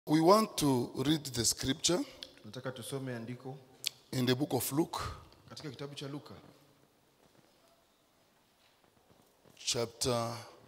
We want to read the scripture Nataka tusome andiko in the book of Luke, katika kitabu cha Luka chapter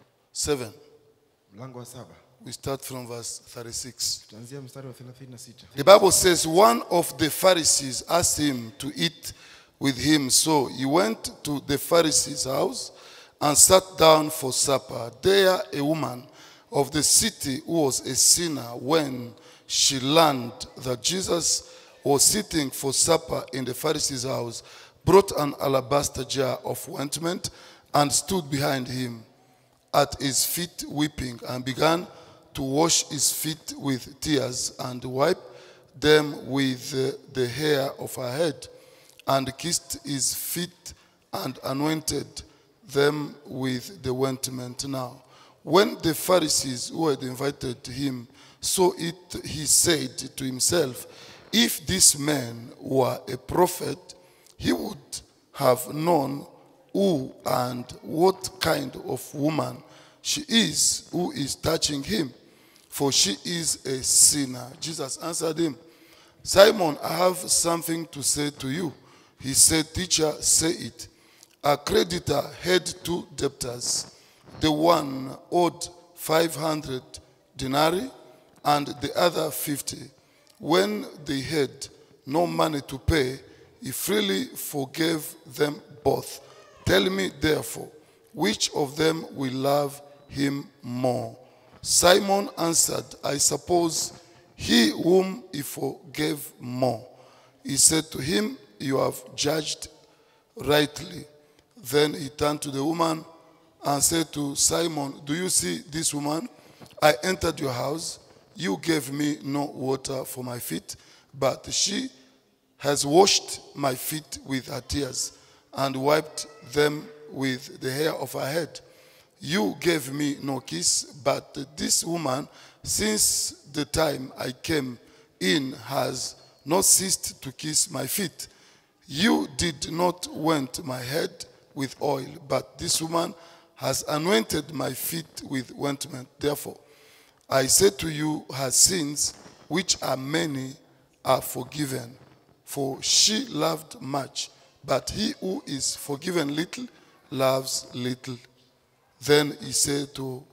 7. mlango wa saba We start from verse 36. tutaanzia mstari wa 36. The Bible says one of the Pharisees asked him to eat with him. So he went to the Pharisee's house and sat down for supper. There, a woman of the city who was a sinner, when she learned that Jesus was sitting for supper in the Pharisee's house, brought an alabaster jar of ointment and stood behind him at his feet weeping and began to wash his feet with tears and wipe them with uh, the hair of her head and kissed his feet and anointed them with the ointment now when the pharisees who had invited him saw it he said to himself if this man were a prophet he would have known who and what kind of woman she is who is touching him, for she is a sinner. Jesus answered him, Simon, I have something to say to you. He said, Teacher, say it. A creditor had two debtors. The one owed 500 denarii and the other 50. When they had no money to pay, he freely forgave them both. Tell me, therefore, which of them will love him more? Simon answered, I suppose he whom he forgave more. He said to him, You have judged rightly. Then he turned to the woman and said to Simon, Do you see this woman? I entered your house. You gave me no water for my feet, but she has washed my feet with her tears and wiped them with the hair of her head. You gave me no kiss, but this woman, since the time I came in, has not ceased to kiss my feet. You did not anoint my head with oil, but this woman has anointed my feet with ointment. Therefore, I say to you, her sins, which are many, are forgiven. For she loved much, but he who is forgiven little loves little. Then he said to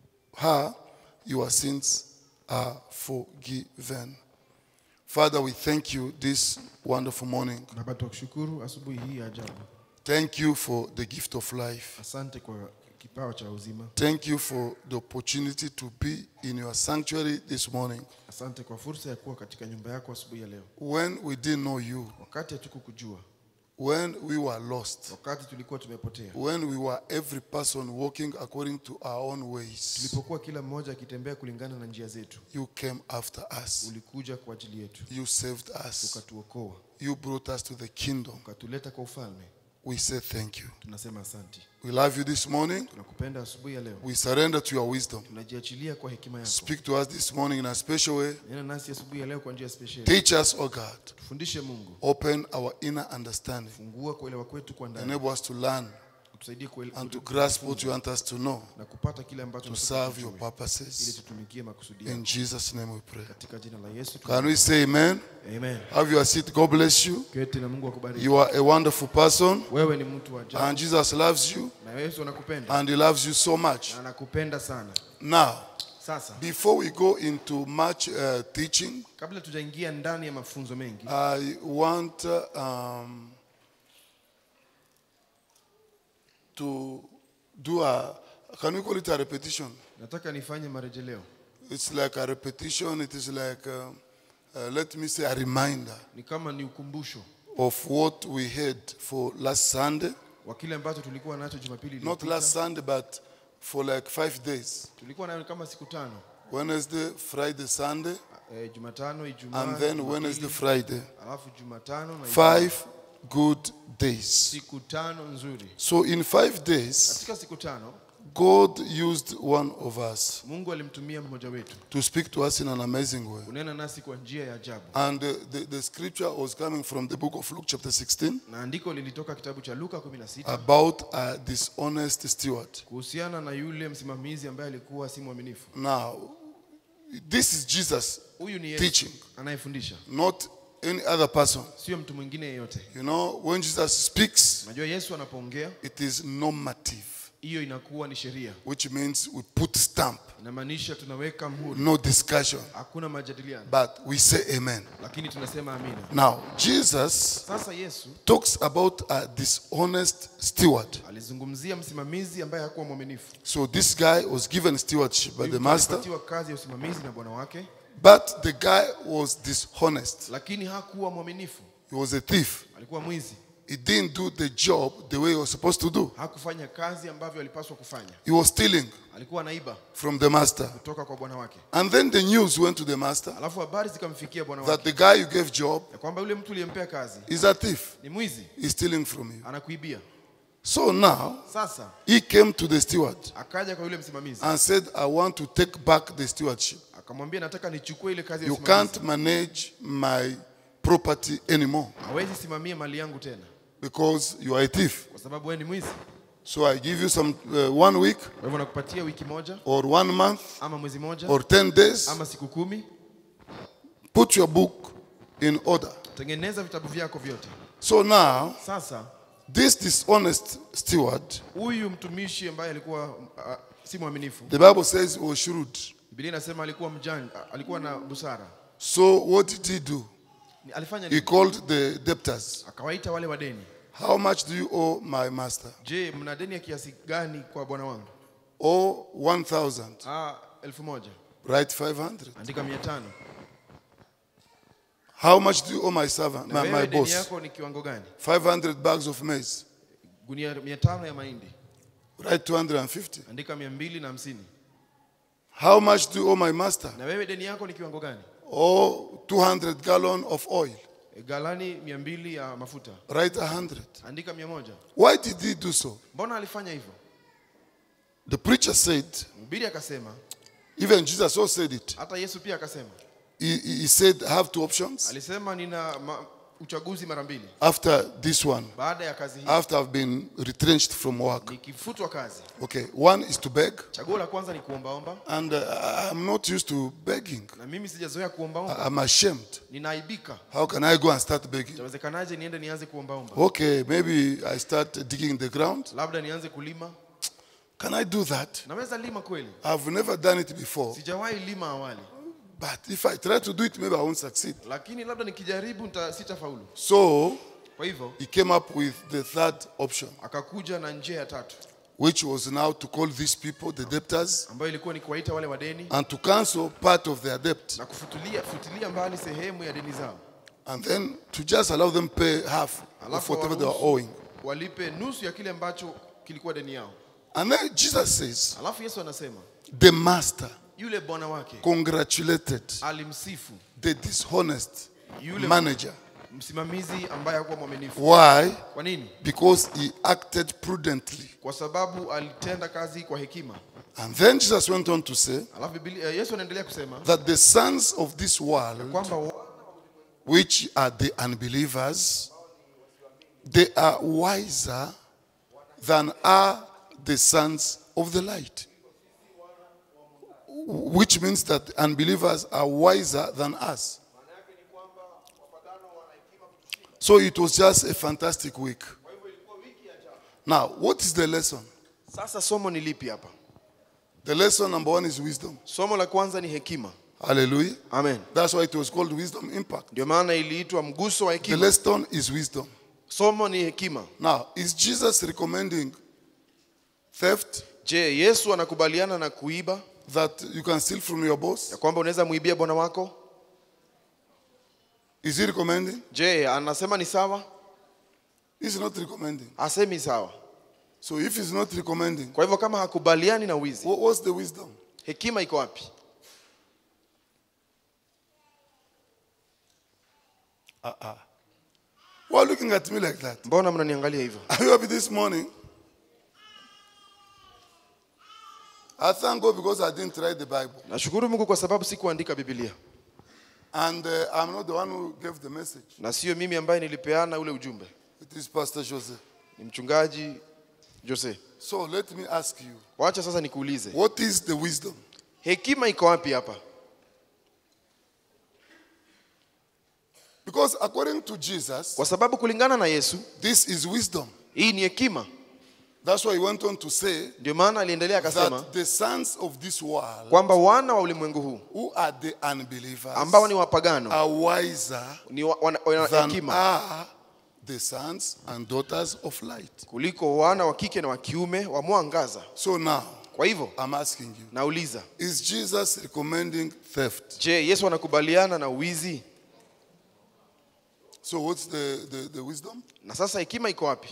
her, Your sins are forgiven. Father, we thank you this wonderful morning. Baba, tukushukuru asubuhi hii ya ajabu. Thank you for the gift of life. Asante kwa kipawa cha uzima. Thank you for the opportunity to be in your sanctuary this morning. Asante kwa fursa ya kuwa katika nyumba yako asubuhi ya leo. When we didn't know you, Wakati hatukukujua, when we were lost, wakati tulikuwa tumepotea, when we were every person walking according to our own ways, tulipokuwa kila mmoja akitembea kulingana na njia zetu, you came after us. ulikuja kwa ajili yetu, You saved us. ukatuokoa, You brought us to the kingdom. ukatuleta kwa ufalme. We say thank you. Tunasema asante. We love you this morning. Tunakupenda asubuhi ya leo. We surrender to your wisdom. Tunajiachilia kwa hekima yako. Speak to us this morning in a special way. Nena nasi asubuhi ya leo kwa njia special. Teach us, oh God. Tufundishe Mungu. Open our inner understanding. Fungua kuelewa kwetu kwa ndani. Enable us to learn Utusaidie kuele- and to kutu- grasp what you want us to know na kupata kile ambacho to unataka serve your tujue, ili purposes. tutumikie makusudi In yako. Jesus' name we pray. Katika jina la Yesu. Can we say amen? Amen. Have your seat. God bless you. Keti na Mungu akubariki. You are a wonderful person, Wewe ni mtu wa ajabu and Jesus loves you, na Yesu anakupenda and He loves you so much. na anakupenda sana. Now, Sasa before we go into much uh, teaching, kabla tujaingia ndani ya mafunzo mengi, I want uh, um, to do a, can we call it a repetition? nataka nifanye marejeleo. It's like a repetition, it is like, uh, uh, let me say, a reminder Ni kama ni ukumbusho of what we had for last Sunday. wa kile ambacho tulikuwa nacho Jumapili Not iliyopita. last Sunday, but for like five days Tulikuwa nayo kama siku tano. Wednesday, Friday, Sunday, E, Jumatano, Ijumaa, and then Jumapili, Wednesday, Friday. alafu Jumatano na Ijumaa. Five good days. siku tano nzuri. So, in five days, Katika siku tano God used one of us Mungu alimtumia mmoja wetu to speak to us in an amazing way. kunena nasi kwa njia ya ajabu, And uh, the, the scripture was coming from the book of Luke, chapter 16, na andiko lilitoka kitabu cha Luka 16 about a dishonest steward. kuhusiana na yule msimamizi ambaye alikuwa si mwaminifu. Now, this is Jesus huyu ni Yesu teaching, anayefundisha not any other person. sio mtu mwingine yeyote You know, when Jesus speaks, unajua yesu anapoongea it is normative, hiyo inakuwa ni sheria which means we put stamp, inamaanisha tunaweka mhuri no discussion, hakuna majadiliano but we say amen. lakini tunasema amina Now, Jesus sasa yesu talks about a dishonest steward. alizungumzia msimamizi ambaye hakuwa mwaminifu So this guy was given stewardship by the Huyu master, alipatiwa kazi ya usimamizi na bwana wake but the guy was dishonest. lakini hakuwa mwaminifu He was a thief. alikuwa mwizi He didn't do the job the way he was supposed to do. hakufanya kazi ambavyo alipaswa kufanya He was stealing alikuwa naiba from the master. kutoka kwa bwana wake And then the news went to the master alafu habari zikamfikia bwana that wake the guy you gave job ya kwamba yule mtu uliyempea kazi is a thief. ni mwizi He's stealing from you. anakuibia So now sasa he came to the steward akaja kwa yule msimamizi and said, I want to take back the stewardship. akamwambia nataka nichukue ile kazi ya You usimamizi can't manage my property anymore hawezi simamia mali yangu tena because you are a thief. kwa sababu wewe ni mwizi So I give you some uh, one week kwa hivyo nakupatia wiki moja or one month ama mwezi moja or 10 days. ama siku kumi Put your book in order. tengeneza vitabu vyako vyote So now, sasa this dishonest steward, huyu mtumishi ambaye alikuwa uh, si mwaminifu the Bible says he was shrewd. Biblia inasema alikuwa mjanja alikuwa na busara So what did he do? Ni- alifanya He nini called the debtors. akawaita wale wadeni How much do you owe my master? je mna deni ya kiasi gani kwa bwana wangu Oh, 1,000. ah, elfu moja Write 500. andika mia tano How much do you owe my servant, na my, my wewe deni boss? yako ni kiwango gani 500 bags of maize. gunia mia tano ya mahindi Write 250. andika mia mbili na hamsini How much do you owe my master? na wewe deni yako ni kiwango gani Oh, 200 gallon of oil. E, galani mia mbili ya mafuta Write 100. andika mia moja Why did he do so? mbona alifanya hivyo The preacher said, mhubiri akasema even Jesus also said it. hata yesu pia akasema He, he he said, I have two options alisema nina ma, uchaguzi mara mbili after this one, baada ya kazi hii after I've been retrenched from work. nikifutwa kazi Okay, one is to beg, chaguo la kwanza ni kuombaomba and uh, I'm not used to begging. na mimi sijazoea kuombaomba I- I'm ashamed. ninaaibika How can I go and start begging? itawezekanaje niende nianze kuombaomba Okay, maybe I start digging the ground. labda nianze kulima Can I do that? naweza lima kweli I've never done it before. sijawahi lima awali But if I try to do it, maybe I won't succeed. lakini labda nikijaribu nita- sitafaulu So kwa hivyo he came up with the third option, akakuja na njia ya tatu which was now to call these people the debtors ambayo ilikuwa ni kuwaita wale wadeni and to cancel part of their debt na kufutulia futilia mbali sehemu ya deni zao and then to just allow them pay half of alafu whatever they were waruhusu owing. walipe nusu ya kile ambacho kilikuwa deni yao And then Jesus says, alafu yesu anasema the master yule bwana wake congratulated alimsifu the dishonest yule manager. msimamizi ambaye hakuwa mwaminifu Why? kwa nini Because he acted prudently. kwa sababu alitenda kazi kwa hekima And then Jesus went on to say alafu Biblia, yesu anaendelea kusema that the sons of this world, kwamba wa- which are the unbelievers, they are wiser than are the sons of the light. Which means that unbelievers are wiser than us. So it was just a fantastic week. Now, what is the lesson? sasa somo ni lipi hapa The lesson number one is wisdom. somo la kwanza ni hekima Hallelujah. amen That's why it was called wisdom impact. ndio maana iliitwa mguso wa The hekima lesson is wisdom. somo ni hekima Now, is Jesus recommending theft je yesu anakubaliana na kuiba that you can steal from your boss? ya kwamba unaweza muibia bwana wako Is he recommending? je anasema ni sawa He's not recommending. asemi sawa So if he's not recommending, kwa hivyo kama hakubaliani na wizi what, what's the wisdom? hekima iko wapi Why are you looking at me like that? mbona mnaniangalia hivyo Are you happy this morning? I thank God because I didn't write the Bible. nashukuru mungu kwa sababu sikuandika bibilia And uh, I'm not the one who gave the message. na sio mimi ambaye nilipeana ule ujumbe It is Pastor Jose. ni mchungaji jose So let me ask you, wacha sasa nikuulize what is the wisdom? hekima iko wapi hapa Because according to Jesus, kwa sababu kulingana na yesu this is wisdom. hii ni hekima That's why he went on to say ndio maana aliendelea akasema that the sons of this world, kwamba wana wa ulimwengu huu who are the unbelievers, ambao ni wapagano are wiser ni wa- wana wana than hekima are the sons and daughters of light. kuliko wana wa kike na wa kiume wa mwangaza So now, kwa hivyo I'm asking you, nauliza is Jesus recommending theft? je yesu anakubaliana na uwizi So what's the, the, the wisdom? na sasa hekima iko wapi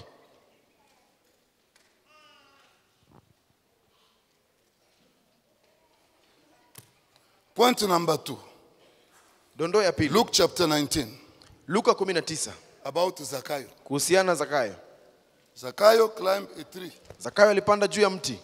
Point number two. dondoo ya pili Luke chapter 19, luka 19 about Zacchaeus. kuhusiana na zakayo Zacchaeus climbed a tree, zakayo alipanda juu ya mti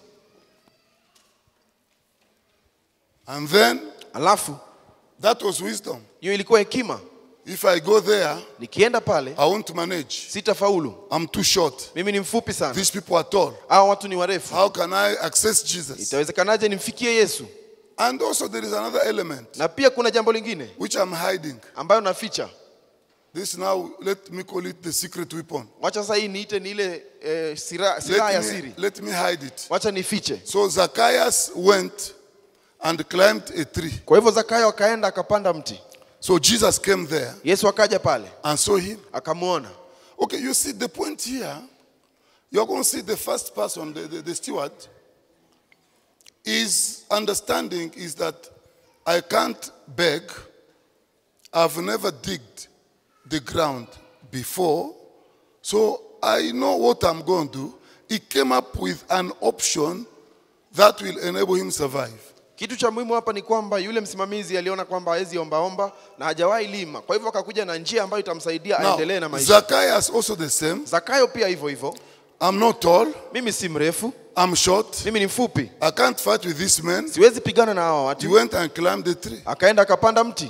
and then alafu that was wisdom. hiyo ilikuwa hekima If I go there, nikienda pale I won't manage. sitafaulu I'm too short. mimi ni mfupi sana These people are tall. hao watu ni warefu How can I access Jesus? itawezekanaje nimfikie yesu And also, there is another element na pia kuna jambo lingine which I'm hiding. ambayo naficha This now, let me call it the secret weapon. wacha sasa hii niite ni ile eh, sira- silaha ya Let me, siri let me hide it. wacha nifiche So Zacchaeus went and climbed a tree. kwa hivyo zakayo akaenda akapanda mti So Jesus came there yesu akaja pale and saw him. akamwona Okay, you see the point here. You're going to see the first person, the, the, the steward, his understanding is that I can't beg. I've never digged the ground before, so I know what I'm going to do. He came up with an option that will enable him survive. kitu cha muhimu hapa ni kwamba yule msimamizi aliona kwamba hawezi ombaomba na hajawahi lima kwa hivyo akakuja na njia ambayo itamsaidia aendelee na Now, maisha Zacchaeus also the same. zakayo pia hivyo hivyo I'm not tall. mimi si mrefu I'm short. mimi ni mfupi I can't fight with this man. siwezi pigana na hawa He watu went and climbed the tree. akaenda akapanda mti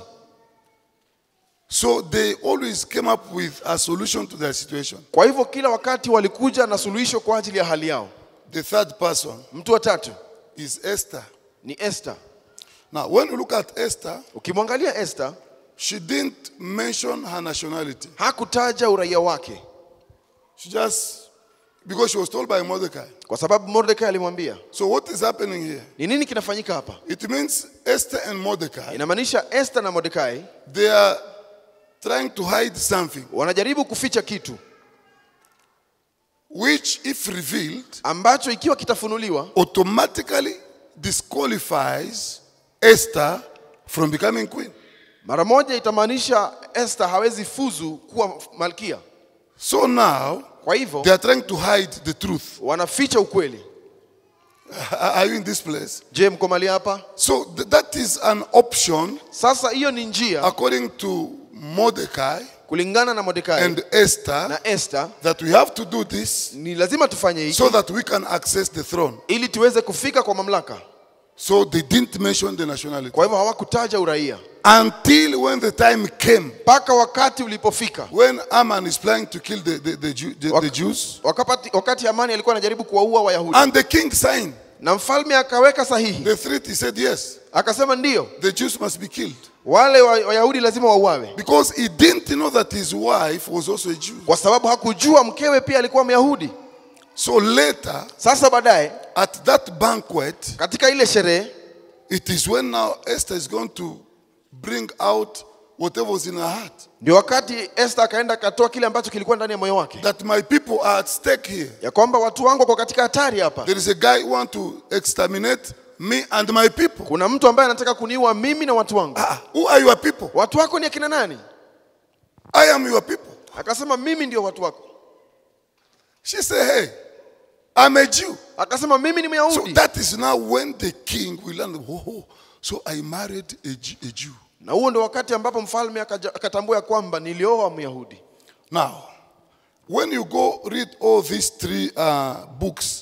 So they always came up with a solution to their situation. kwa hivyo kila wakati walikuja na suluhisho kwa ajili ya hali yao The third person mtu wa tatu is Esther. ni esther Now, when you look at Esther, ukimwangalia esther she didn't mention her nationality. hakutaja uraia wake She just, because she was told by Mordecai. kwa sababu mordekai alimwambia So, what is happening here? ni nini kinafanyika hapa It means Esther and Mordecai, inamaanisha esther na mordekai they are trying to hide something, wanajaribu kuficha kitu which, if revealed, ambacho ikiwa kitafunuliwa automatically disqualifies Esther from becoming queen. mara moja itamaanisha esther hawezi fuzu kuwa malkia So now, kwa hivyo they are trying to hide the truth. wanaficha ukweli Are you in this place? je mko mali hapa So th- that is an option sasa hiyo ni njia according to Mordecai kulingana na mordekai and Esther na esther that we have to do this ni lazima tufanye hiki so that we can access the throne. ili tuweze kufika kwa mamlaka So they didn't mention the nationality kwa hivyo hawakutaja uraia until when the time came mpaka wakati ulipofika when Aman is planning to kill the, the, the, Jew, the, the Wak- Jews wakati, wakati amani alikuwa anajaribu kuwaua wayahudi and the king signed na mfalme akaweka sahihi the treaty. He said, Yes, akasema ndiyo the Jews must be killed wale wa- wayahudi lazima wauawe because he didn't know that his wife was also a Jew. kwa sababu hakujua mkewe pia alikuwa myahudi So later, sasa baadaye at that banquet, katika ile sherehe It is when now Esther is going to bring out whatever was in her heart. ndio wakati esther akaenda akatoa kile ambacho kilikuwa ndani ya moyo wake That my people are at stake here. ya kwamba watu wangu wako katika hatari hapa There is a guy who want to exterminate me and my people. kuna mtu ambaye anataka kuniua mimi na watu wangu Ah, who are your people? watu wako ni akina nani I am your people. akasema mimi ndio watu wako She said, Hey, I'm a Jew. akasema mimi ni So myahudi that is now when the king will learn, oh, so I married a Jew. A Jew. na huo ndo wakati ambapo mfalme akaja- akatambua ya kwamba nilioa myahudi Now, when you go read all these three uh, books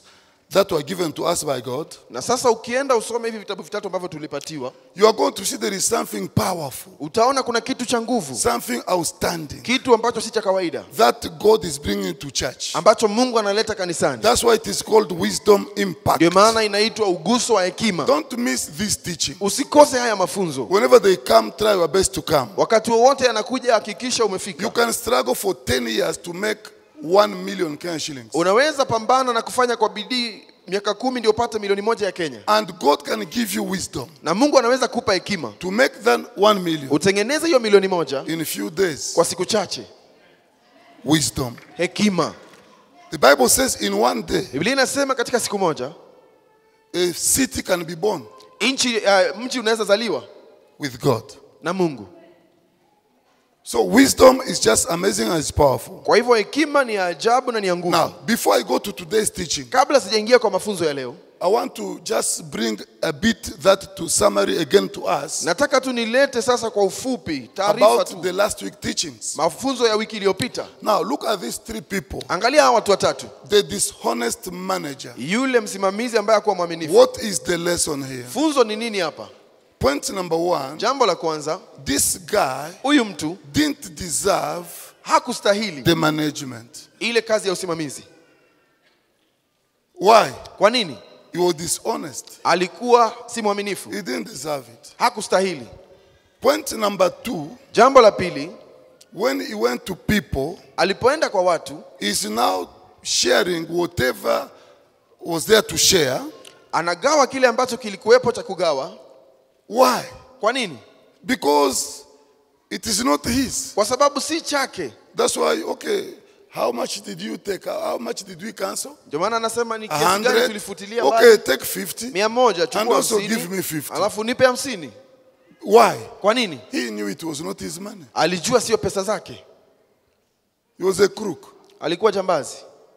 that were given to us by God, na sasa ukienda usome hivi vitabu vitatu ambavyo tulipatiwa you are going to see there is something powerful, utaona kuna kitu cha nguvu something outstanding kitu ambacho si cha kawaida that God is bringing to church. ambacho mungu analeta kanisani That's why it is called wisdom impact. ndio maana inaitwa uguso wa hekima Don't miss this teaching. usikose haya mafunzo Whenever they come, try your best to come. wakati wowote anakuja hakikisha You umefika can struggle for 10 years to make 1 million Kenyan shillings. unaweza pambana na kufanya kwa bidii miaka kumi ndio upate milioni moja ya kenya And God can give you wisdom na mungu anaweza kupa hekima to make that 1 million utengeneze hiyo milioni moja in a few days. kwa siku chache Wisdom. hekima The Bible says in one day, biblia inasema katika siku moja a city can be born nchi uh, mji unaweza zaliwa with God. na mungu So wisdom is just amazing and it's powerful. kwa hivyo hekima ni ya ajabu na ni ya nguvu Now, before I go to today's teaching, kabla sijaingia kwa mafunzo ya leo I want to just bring a bit that to summary again to us nataka tu nilete sasa kwa ufupi taarifa about tu the last week teachings. mafunzo ya wiki iliyopita Now, look at these three people. angalia hawa watu watatu The dishonest manager. yule msimamizi ambaye akuwa mwaminifu What is the lesson here? funzo ni nini hapa Point number one jambo la kwanza this guy huyu mtu didn't deserve hakustahili the management. ile kazi ya usimamizi Why? kwa nini He was dishonest. alikuwa si mwaminifu He didn't deserve it. hakustahili Point number two jambo la pili when he went to people, alipoenda kwa watu he's now sharing whatever was there to share. anagawa kile ambacho kilikuwepo cha kugawa Why? kwa nini Because it is not his. kwa sababu si chake That's why, okay, how much did you take? How how much did we cancel? ndio maana anasema ni A kiasi gani hundred? tulifutilia Okay, mbali take 50. mia moja And chukua also give me hamsini 50. alafu nipe hamsini Why? kwa nini He knew it was not his money. alijua sio pesa zake He was a crook, alikuwa jambazi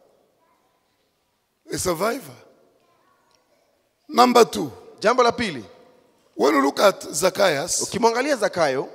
a survivor. Number two, jambo la pili when you look at Zacchaeus, ukimwangalia zakayo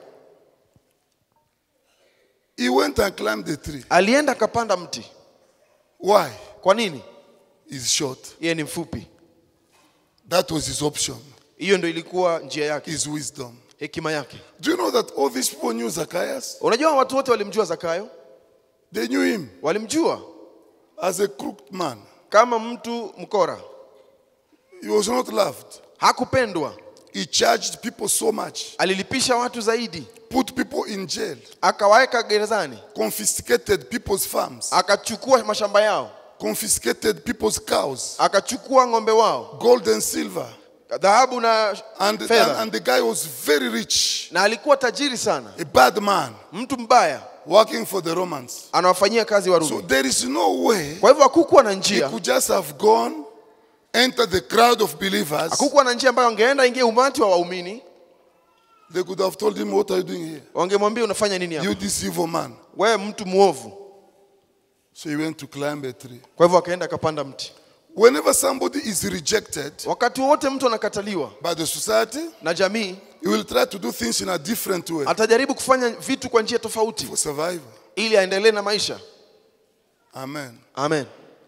he went and climbed the tree. alienda akapanda mti Why? kwa nini He's short. yeye ni mfupi That was his option, hiyo ndo ilikuwa njia yake his wisdom. hekima yake Do you know that all these people knew Zacchaeus? unajua watu wote walimjua zakayo They knew him walimjua as a crooked man. kama mtu mkora He was not loved. hakupendwa He charged people so much, alilipisha watu zaidi put people in jail, akawaweka gerezani confiscated people's farms, akachukua mashamba yao confiscated people's cows, akachukua ng'ombe wao gold and silver. dhahabu na And, and, fedha and the guy was very rich, na alikuwa tajiri sana a bad man, mtu mbaya working for the Romans. anawafanyia kazi So warumi there is no way kwa hivyo hakukuwa na he njia could just have gone, enter the crowd of believers. hakukuwa na njia ambayo angeenda ingie umati wa waumini They could have told him, What are you doing here? wangemwambia unafanya nini hapa You, this evil man. wewe mtu mwovu So he went to climb a tree. kwa hivyo akaenda akapanda mti Whenever somebody is rejected wakati wowote mtu anakataliwa by the society, na jamii he will try to do things in a different way atajaribu kufanya vitu kwa njia tofauti for survival. ili aendelee na maisha Amen. amen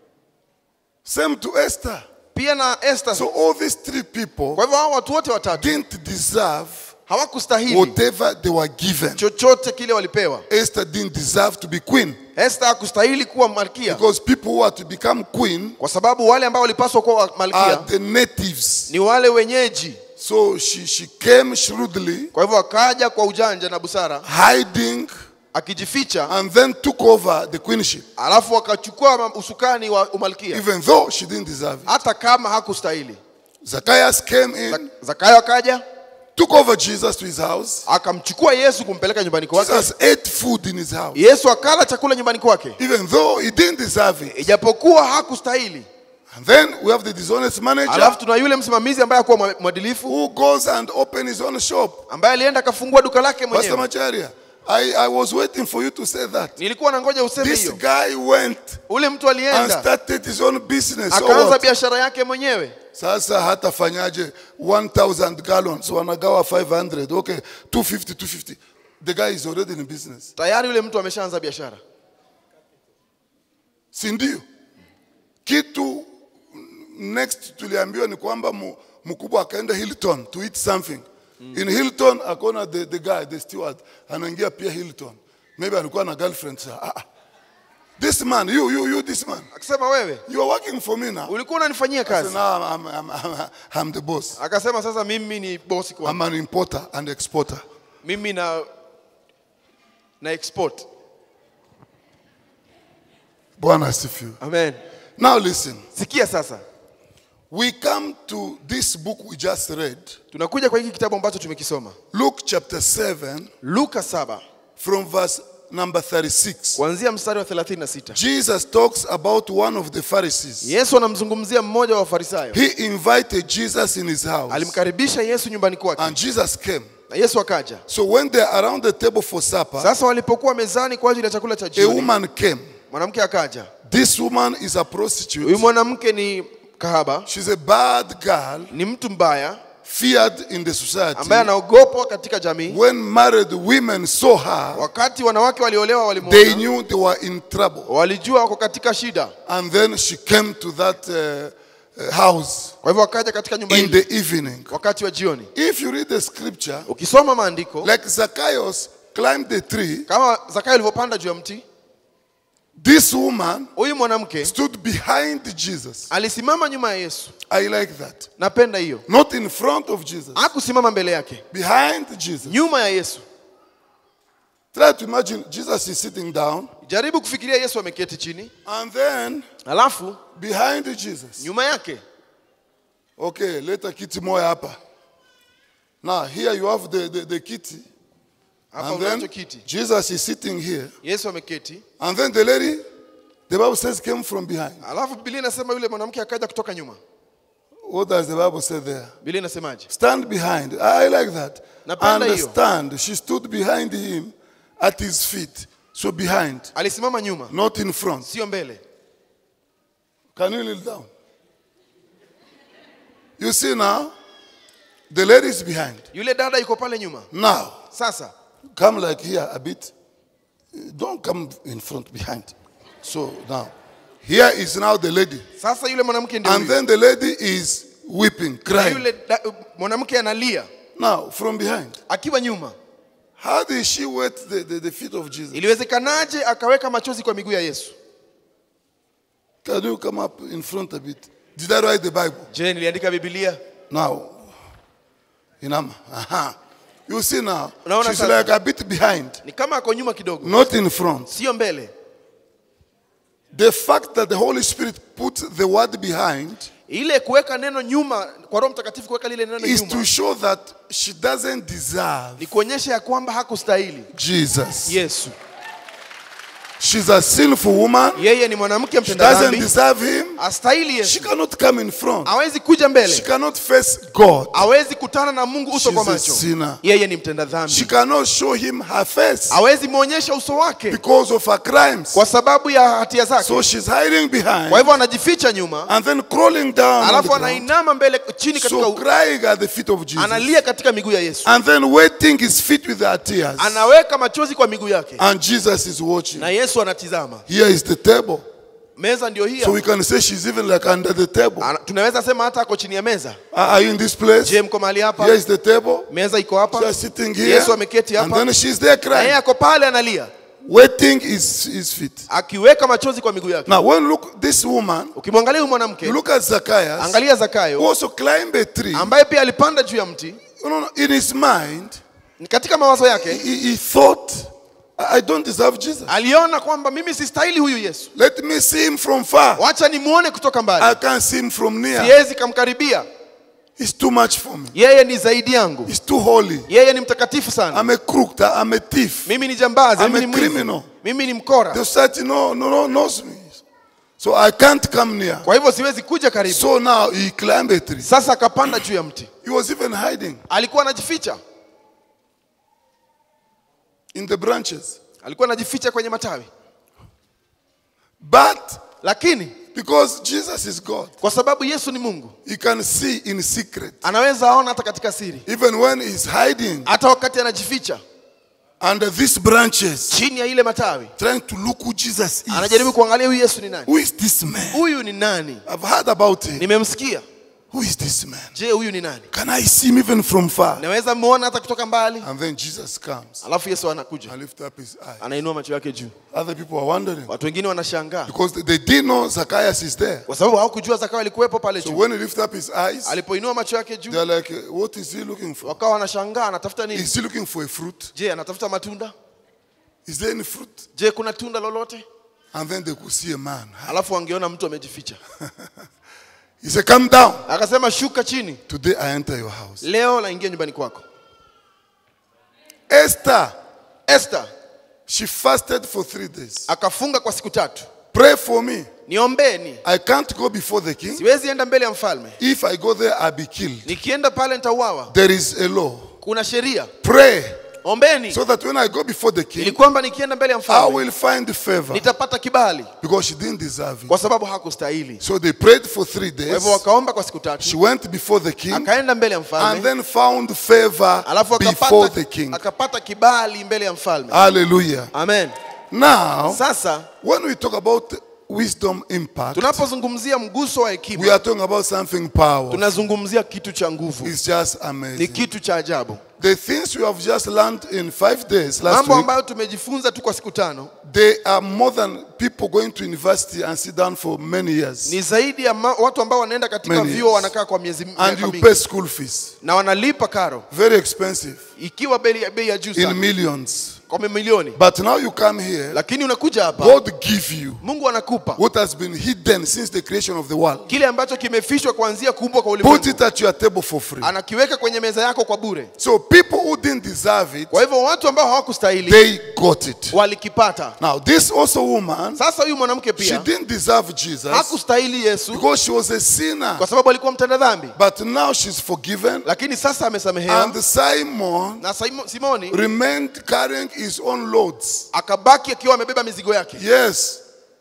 Same to Esther. pia na Esther So all these three people kwa hivyo hao watu wote watatu didn't deserve hawakustahili whatever they were given. chochote kile walipewa Esther didn't deserve to be queen Esther hakustahili kuwa malkia because people who are to become queen kwa sababu wale ambao walipaswa kuwa are malkia the natives. ni wale wenyeji So she, she came shrewdly, kwa hivyo akaja kwa ujanja na busara hiding, akijificha and then took over the queenship, alafu akachukua ma- usukani wa umalkia even though she didn't deserve it. hata kama hakustahili Zacchaeus came in, zakayo akaja took over Jesus to his house. akamchukua yesu kumpeleka nyumbani kwake Jesus ate food in his house, yesu akala chakula nyumbani kwake even though he didn't deserve it. ijapokuwa hakustahili And then we have the dishonest manager alafu tuna yule msimamizi ambaye akuwa mwa- mwadilifu who goes and opens his own shop. ambaye alienda akafungua duka lake Pastor mwenyewe Macharia, I, I was waiting for you to say that. nilikuwa na ngoja useme This hiyo guy went ule mtu and alienda started his own business. So akaanza what? biashara yake mwenyewe Sasa hatafanyaje 1000 gallons wanagawa 500 okay 250 250 the guy is already in business tayari yule mtu ameshaanza biashara si ndio kitu next tuliambiwa ni kwamba mu- mkubwa akaenda Hilton to eat something. In Hilton akaona the, the guy, the steward, anaingia pia Hilton. Maybe alikuwa na girlfriend. Sa, ah, ah. This man, you, you, you, this man, akasema wewe you are working for me now. ulikuwa unanifanyia So kazi now I'm, I'm, I'm, I'm, I'm the boss. akasema sasa mimi ni bosi kwa I'm an importer and exporter. mimi na na export Bwana asifiwe. amen Now listen. sikia sasa We come to this book we just read, tunakuja kwa hiki kitabu ambacho tumekisoma Luke chapter 7, luka saba from verse number 36. kuanzia mstari wa 36 Jesus talks about one of the Pharisees. yesu anamzungumzia mmoja wa wafarisayo He invited Jesus in his house, alimkaribisha yesu nyumbani kwake and Jesus came. na yesu akaja So when they're around the table for supper, sasa walipokuwa mezani kwa ajili ya chakula cha a jioni woman came. mwanamke akaja This woman is a huyu prostitute. mwanamke ni kahaba She's a bad girl, ni mtu mbaya feared in the society. ambaye anaogopwa katika jamii When married women saw her, wakati wanawake waliolewa they walimwona knew they were in trouble. walijua wako katika shida And then she came to that uh, uh, house kwa hivyo wakaja katika nyumba in hili the evening. wakati wa jioni If you read the scripture, ukisoma maandiko like Zacchaeus climbed the tree, kama zakayo alivyopanda juu ya mti this woman huyu mwanamke stood behind Jesus. alisimama nyuma ya yesu I like that. napenda hiyo Not in front of Jesus, hakusimama mbele yake behind Jesus. nyuma ya yesu Try to imagine Jesus is sitting down, jaribu kufikiria yesu ameketi chini and then alafu behind Jesus. nyuma yake Okay, leta kiti moja hapa. Now here you have the, the, the kiti, hapa and then unacho kiti Jesus is sitting here, yesu ameketi and then the lady, the Bible says, came from behind. alafu bilia inasema yule mwanamke akaja kutoka nyuma What does the Bible say there? bilia inasemaje Stand behind. I like that. Napenda hiyo. Understand. She stood behind him at his feet. So behind, alisimama nyuma not in front. sio mbele Can you kneel down? You see now, the lady is behind. yule dada yuko pale nyuma Now, sasa come like here a bit. Don't come in front, behind. So now, here is now the lady. sasa yule mwanamke ndio And huyu. then the lady is weeping, Na crying. yule da- mwanamke analia Now, from behind. akiwa nyuma How did she wet the, the, the feet of Jesus? iliwezekanaje akaweka machozi kwa miguu ya yesu Can you come up in front a bit? Did I write the Bible? je niliandika bibilia Now, Inama. Aha. You see now, Unaona she's sasa? like a bit behind, ni kama ako nyuma kidogo not in front. sio mbele The fact that the Holy Spirit put the word behind ile kuweka neno nyuma kwa roho mtakatifu kuweka lile neno is to nyuma show that she doesn't deserve ni kuonyesha ya kwamba hakustahili Jesus. yesu She's a sinful woman. yeye ni mwanamke She mtenda doesn't dhambi deserve him. astahili She yesu cannot come in front. hawezi kuja She mbele cannot face God. hawezi kutana na mungu uso kwa She's a macho sinner. yeye ni mtenda She dhambi cannot show him her face hawezi mwonyesha uso wake because of her crimes. kwa sababu ya hatia zake So she's hiding kwa behind hivyo anajificha nyuma and then crawling down on the alafu ground. anainama mbele chini katika So u- crying at the feet of Jesus. analia katika miguu ya yesu And then wetting his feet with her tears. anaweka machozi kwa miguu yake And Jesus is watching. na yesu anatizama Here is the table. meza ndio hii So hapa. we can say she's even like under the table. Ana- tunaweza sema hata ako chini ya meza Are are you in this place? je mko mahali hapa Here is the table. meza iko hapa She is sitting here. yesu ameketi And hapa then she's there na yeye crying. ako pale analia Wetting his, his feet. akiweka machozi kwa miguu yake Now, when you look this woman, ukimwangalia huyu you mwanamke look at Zacchaeus, angalia who zakayo also climbed a tree. ambaye pia alipanda juu ya mti You know, in his mind, katika mawazo he, yake he thought, I I don't deserve Jesus. aliona kwamba mimi sistahili huyu yesu Let me see him from far. wacha nimuone kutoka mbali I can't see him from near. siwezi kamkaribia He's too much for me. yeye ni zaidi yangu He's too holy. yeye ni mtakatifu sana I'm a crook. I'm a thief. mimi ni jambazi I'm mimi a ni mwizi criminal. mimi ni mkora The society no, no, no, knows me. So I can't come near. kwa hivyo siwezi kuja karibu So now he climbed a tree. sasa akapanda juu ya mti He was even hiding alikuwa anajificha in the branches. alikuwa anajificha kwenye matawi But lakini because Jesus is God, kwa sababu yesu ni mungu he can see in secret. anaweza aona hata katika siri Even when he's hiding, hata wakati anajificha under these branches, chini ya ile matawi trying to look who Jesus is. anajaribu kuangalia huyu yesu ni nani Who is this man? huyu ni nani I've heard about him. nimemsikia Who is this man? je huyu ni nani Can I see him even from far? naweza muona hata kutoka mbali And then Jesus comes alafu yesu anakuja and lift up his eye. anainua macho yake juu Other people are wondering watu wengine wanashangaa because they, they didn't know Zacchaeus is there. kwa sababu hawakujua zakayo alikuwepo pale So juu when he lifted up his eyes, alipoinua macho yake juu they're like, what is he looking for? wakawa wanashangaa anatafuta nini Is he looking for a fruit? je anatafuta matunda Is there any fruit? je kuna tunda lolote And then they could see a man. alafu wangeona mtu amejificha He said, Come down. akasema shuka chini Today I enter your house. leo naingia nyumbani kwako Esther, Esther she fasted for three days. akafunga kwa siku tatu Pray for me. niombeni I can't go before the king. siwezi enda mbele ya mfalme If I go there, I'll be killed. nikienda pale nitauawa There is a law. kuna sheria Pray ombeni so that when I go before the ili king, kwamba nikienda mbele ya I mfalme will find favor nitapata kibali because she didn't deserve it. kwa sababu hakustahili So they prayed for three kwa days. hivyo wakaomba kwa siku She tatu went before the king akaenda mbele ya and mfalme then found favor alafu before akapata, the king. akapata kibali mbele ya mfalme Hallelujah. amen Now, sasa when we talk about wisdom impact, tunapozungumzia mguso wa we hekima are talking about something powerful. tunazungumzia kitu cha nguvu It's just ni amazing. kitu cha ajabu The things we have just learned in five days last mambo week, ambayo tumejifunza tu kwa siku tano they are more than people going to university and sit down for many years. ni zaidi ya ma, watu ambao wanaenda katika Many vyuo years. wanakaa kwa miezi And miaka you mingi pay school fees. na wanalipa karo Very expensive. ikiwa bei ya- bei ya juu In sana millions. kwa mamilioni But now you come here, lakini unakuja hapa God give you mungu anakupa what has been hidden since the creation of the world. kile ambacho kimefishwa kuanzia kuumbwa kwa Put ulimwengu it at your table for free. anakiweka kwenye meza yako kwa bure So people who didn't deserve it, kwa hivyo watu ambao hawakustahili they got it. walikipata Now, this also woman, sasa huyu mwanamke she pia didn't deserve Jesus hakustahili yesu because she was a sinner. kwa sababu alikuwa mtenda dhambi But now she's forgiven. lakini sasa amesamehewa And Simon na Simo- simoni remained carrying his own loads. akabaki akiwa amebeba mizigo yake Yes.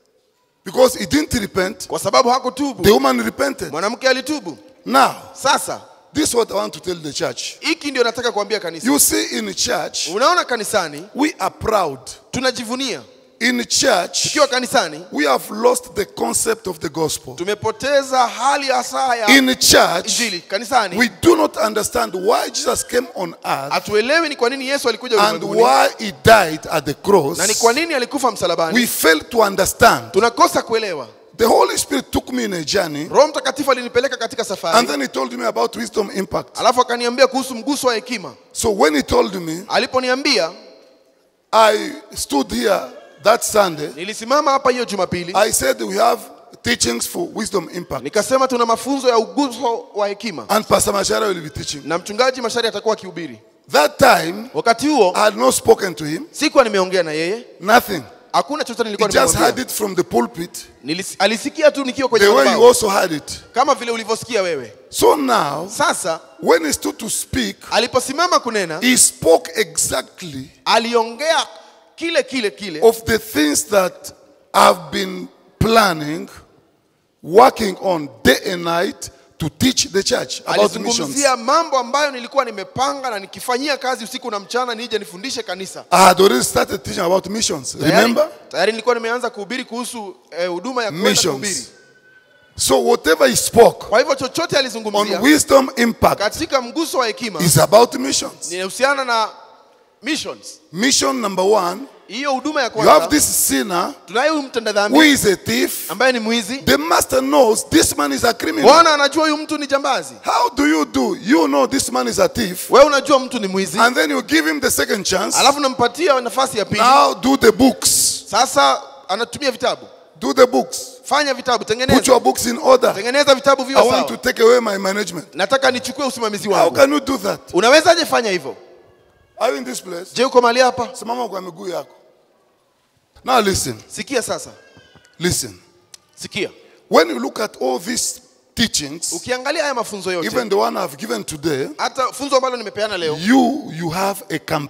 Because he didn't repent. kwa sababu The hakutubu woman repented. mwanamke alitubu Now, sasa this is what I want to tell the church. hiki ndio nataka kuambia kanisa You see, in church, unaona kanisani we are proud. tunajivunia In church, tukiwa kanisani we have lost the concept of the gospel. tumepoteza hali hasa ya In church, injili kanisani we do not understand why Jesus came on earth hatuelewi ni kwa nini yesu alikuja and ulimwenguni why he died at the cross. na ni kwa nini alikufa msalabani We fail to understand. tunakosa kuelewa The Holy Spirit took me in a journey roho mtakatifu alinipeleka katika and safari then he told me about wisdom impact. alafu akaniambia kuhusu mguso wa hekima So when he told me, aliponiambia I stood here that Sunday. nilisimama hapa hiyo jumapili I said we have teachings for wisdom impact. nikasema tuna mafunzo ya uguso wa hekima And Pastor Mashara will be teaching. na mchungaji mashari atakuwa akihubiri That time, wakati huo I had not spoken to him, sikuwa nimeongea na yeye nothing. hakuna chochote He nilikuwa just heard nimemwambia it from the pulpit, Nilis- alisikia tu nikiwa kwenye the way you madhabahu, also heard it. kama vile ulivyosikia wewe So now, sasa when he stood to speak, aliposimama kunena he spoke exactly aliongea kile kile kile of the things that I've been planning, working on day and night to teach the church about missions. alizungumzia mambo ambayo nilikuwa nimepanga na nikifanyia kazi usiku na mchana nije nifundishe kanisa I had already started teaching about missions. Tayari- Remember? tayari nilikuwa nimeanza kuhubiri kuhusu eh, huduma ya kwenda kuhubiri Missions. So whatever he spoke kwa hivyo chochote on alizungumzia wisdom impact katika mguso wa hekima is about missions. inahusiana na missions Mission number one, hiyo huduma ya you have kwanza this sinner tunaye huyu mtenda who dhambi is a thief. ambaye ni mwizi The master knows this man is a criminal. bwana anajua huyu mtu ni jambazi How do you do? You know this man is a thief. wewe unajua mtu ni mwizi And then you give him the second chance. alafu nampatia nafasi ya pili Now do the books. sasa anatumia vitabu Do the books. fanya vitabu Put tengeneza your books in order. tengeneza vitabu I viwe want to sawa take away my management. nataka nichukue usimamizi How wangu can you do that? unawezaje fanya hivyo Are you in this place? je uko mahali hapa Simama kwa miguu yako. Now listen. sikia sasa Listen. sikia When you look at all these teachings, ukiangalia haya mafunzo yote even the one I've given today, hata funzo ambalo nimepeana leo you you have a company.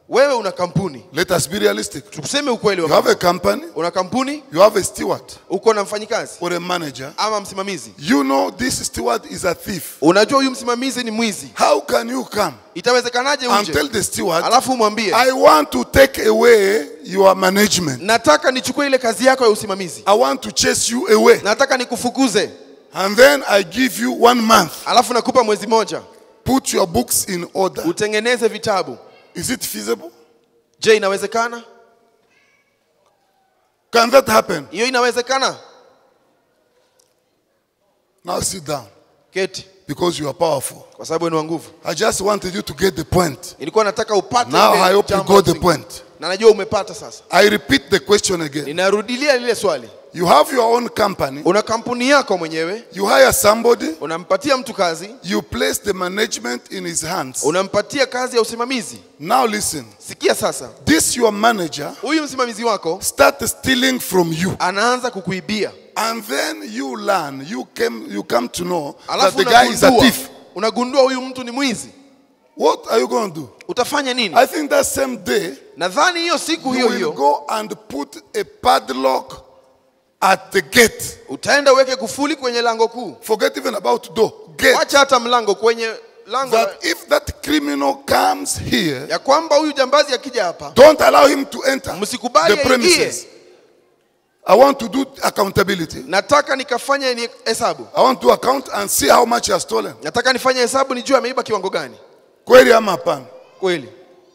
wewe una kampuni Let us be realistic. tuseme ukweli You wa have a company, una kampuni you have a steward uko na mfanyikazi or a manager. ama msimamizi You know this steward is a thief. unajua huyu msimamizi ni mwizi How can you come itawezekanaje and tell uje the steward, alafu umwambie I want to take away your management. nataka nichukue ile kazi yako ya usimamizi I want to chase you away. nataka nikufukuze And then I give you one month. alafu nakupa mwezi moja Put your books in order. utengeneze vitabu Is it feasible? je inawezekana Can that happen? hiyo inawezekana Now sit down keti because you are powerful. kwa sababu ni wa nguvu I just wanted you to get the point. nilikuwa nataka upate Now ile I hope you jambo got the msingi. point. na najua umepata sasa I repeat the question again. ninarudilia lile swali You have your own company. una kampuni yako mwenyewe You hire somebody. unampatia mtu kazi You place the management in his hands. unampatia kazi ya usimamizi Now listen. sikia sasa This your manager huyu msimamizi wako start stealing from you. anaanza kukuibia And then you learn, you came, you come to know that alafu the guy is a unagundua, thief. unagundua huyu mtu ni mwizi What are you going to do? utafanya nini I think that same day nadhani hiyo siku you hiyo will hiyo go and put a padlock at the gate. utaenda uweke kufuli kwenye lango kuu Forget even about door. Gate. wacha hata mlango kwenye lango la- That if that criminal comes here, ya kwamba huyu jambazi akija hapa don't allow him to enter Msikubali the aingie. premises. I want to do accountability. nataka nikafanye ni hesabu I want to account and see how much he has stolen. nataka nifanye hesabu nijue ameiba kiwango gani Kweli ama hapana? kweli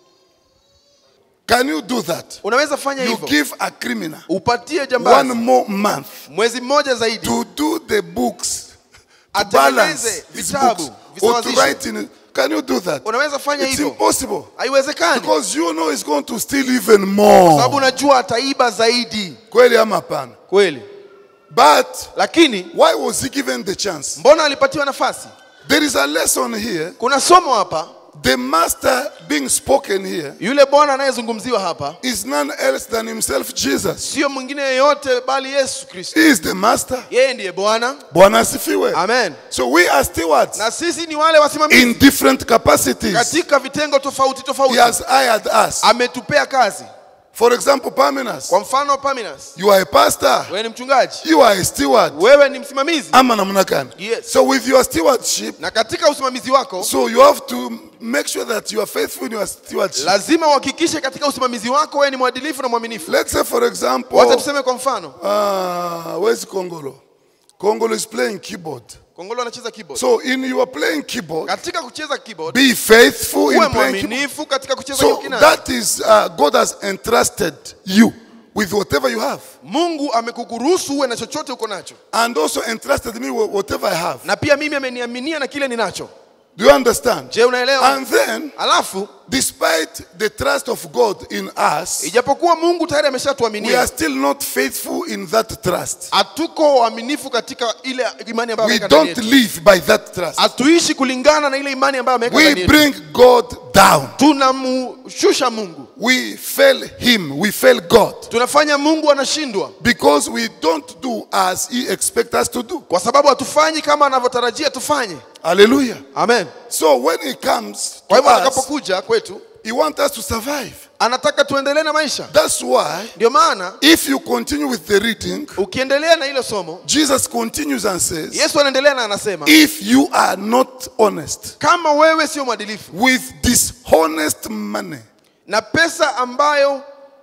Can you do that? unaweza fanya You hivyo give a criminal upatie one jambazi more month mwezi mmoja zaidi to do the books, to Atengeneze balance his vitabu, books, or to visawazishe. write in it. Can you do that? unaweza fanya It's hivyo impossible. haiwezekani Because you know he's going to steal even sababu more. unajua ataiba zaidi Kweli ama hapana? kweli But lakini why was he given the chance? mbona alipatiwa nafasi There is a lesson here. kuna somo hapa The master being spoken here yule bwana anayezungumziwa hapa is none else than himself, Jesus. sio mwingine yeyote bali yesu kristo He is the master. yeye ndiye bwana Bwana asifiwe. amen So we are stewards na sisi ni wale wasimamizi in different capacities. katika vitengo tofauti He tofauti has hired us. ametupea kazi For example, Parmenas, kwa mfano Paminas you are a pastor, wewe ni mchungaji you are a steward. wewe ni msimamizi Ama namna gani? Yes. So with your stewardship, na katika usimamizi wako so you have to make sure that you are faithful in your stewardship. lazima uhakikishe katika usimamizi wako wewe ni mwadilifu na mwaminifu Let's say, for example, wacha tuseme kwa mfano uh, where's Kongolo? Kongolo is playing keyboard. kongolo anacheza keyboard So in your playing keyboard, katika kucheza keyboard be faithful uwe in playing keyboard. mwaminifu katika kucheza hiyo So kinanda that is uh, God has entrusted you with whatever you have, mungu amekukuruhusu uwe na chochote uko nacho and also entrusted me with whatever I have. na pia mimi ameniaminia na kile ninacho Do you understand? je unaelewa And then, alafu despite the trust of God in us, ijapokuwa mungu tayari we are ameshatuaminia still not faithful in that trust. hatuko waaminifu katika ile imani ambayo We ameweka ndani don't yetu live by that trust. hatuishi kulingana na ile imani ambayo ameweka We ndani yetu bring God down. tunamshusha mungu We fail Him. We fail God tunafanya mungu anashindwa because we don't do as He expects us to do. kwa sababu hatufanyi kama anavyotarajia tufanye Hallelujah. amen So when He comes kwa to hivyo us, atakapokuja kwetu He wants us to survive. anataka tuendelee na maisha That's why, ndio maana if you continue with the reading, ukiendelea na hilo somo Jesus continues and says, yesu anaendelea na anasema If you are not honest kama wewe sio mwadilifu with dishonest money, na pesa ambayo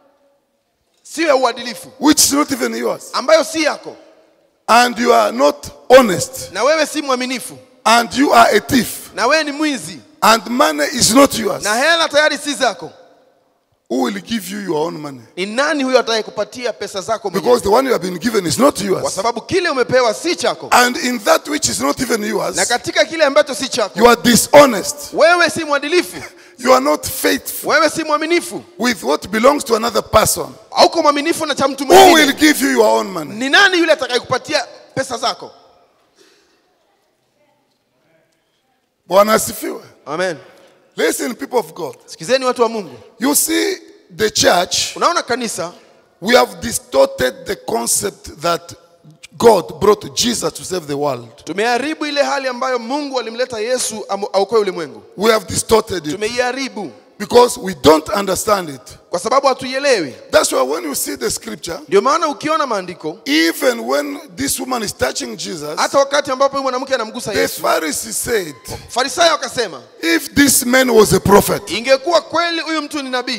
sio ya uadilifu which is not even yours, ambayo si yako and you are not honest, na wewe si mwaminifu and you are a thief, na wewe ni mwizi and money is not yours, na hela tayari si zako who will give you your own money? ni nani huyo atakayekupatia pesa zako mwenyewe? Because the one you have been given is not kwa yours. sababu kile umepewa si chako And in that which is not even yours, na katika kile ambacho si chako you are dishonest. wewe si mwadilifu You are not faithful wewe si mwaminifu with what belongs to another person. hauko mwaminifu na cha mtu Who will mwingine give you your own money? ni nani yule atakayekupatia pesa zako Bwana asifiwe. amen Listen, people of God. sikizeni watu wa mungu You see, the church, unaona kanisa we have distorted the concept that God brought Jesus to save the world. tumeharibu ile hali ambayo mungu alimleta yesu amu- aokoe ulimwengu We have distorted it. tumeiharibu because we don't understand it. kwa sababu hatuielewi That's why when you see the scripture, ndio maana ukiona maandiko even when this woman is touching Jesus, hata wakati ambapo huyu mwanamke anamgusa the yesu Pharisees said, farisayo akasema if this man was a prophet, ingekuwa kweli huyu mtu ni nabii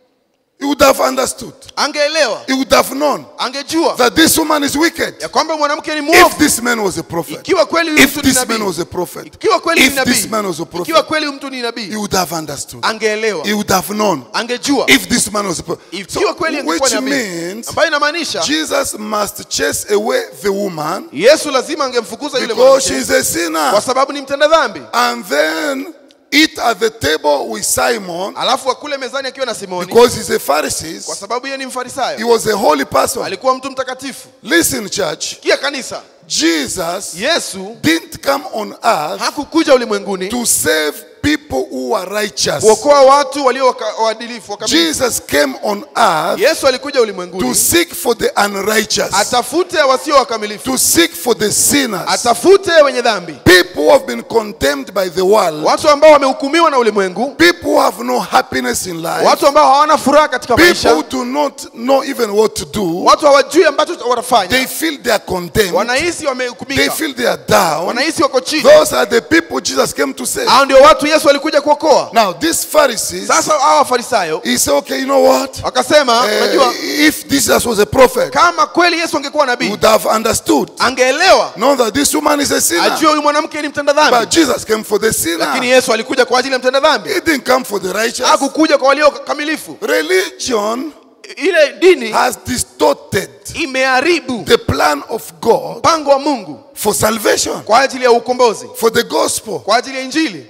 he would have understood. angeelewa He would have known angejua that this woman is wicked. ya kwamba mwanamke ni If mwovu this man was a prophet, ikiwa kweli huyu if mtu ni this man nabii was a prophet, ikiwa kweli ni if this man nabii was a prophet, ikiwa kweli huyu mtu ni he nabii would have understood. angeelewa He would have known angejua if this man was a prophet. ikiwa kweli So, angekuwa which nabii means ambayo inamaanisha Jesus must chase away the woman yesu lazima angemfukuza yule because she mwanamke is a sinner. kwa sababu ni mtenda dhambi And then eat at the table with Simon alafu akule mezani akiwa na simoni because he's a kwa Pharisee. sababu yeye ni He mfarisayo was a holy person. alikuwa mtu mtakatifu Listen, church. kia kanisa Jesus yesu didn't come on earth hakukuja ulimwenguni to save people who are righteous. kuokoa watu walio waka- waadilifu wakamilifu. Jesus came on earth yesu alikuja to ulimwenguni seek for the unrighteous, atafute wasio wakamilifu to seek for the sinners, atafute wenye dhambi people who have been condemned by the world, watu ambao wamehukumiwa na ulimwengu people who have no happiness in life, watu ambao hawana furaha katika people maisha who do not know even what to do. watu hawajui ambacho watafanya They feel they are condemned. wanahisi They wamehukumika feel they are down. wanahisi wako chini Those are the people Jesus came to save. hao ndio watu yesu alikuja kuokoa Now, these Pharisees, sasa hawa wafarisayo he said, okay, you know what? wakasema Uh, unajua if Jesus was a prophet, kama kweli yesu angekuwa he nabii would have understood. angeelewa Know that this woman is a sinner. ajue huyu mwanamke ni mtenda But dhambi Jesus came for the lakini sinner. yesu alikuja kwa ajili ya mtenda dhambi He didn't come for the righteous. hakukuja kwa walio kamilifu Religion ile dini has distorted imeharibu the plan of God mpango wa mungu for salvation, kwa ajili ya ukombozi for the gospel. kwa ajili ya injili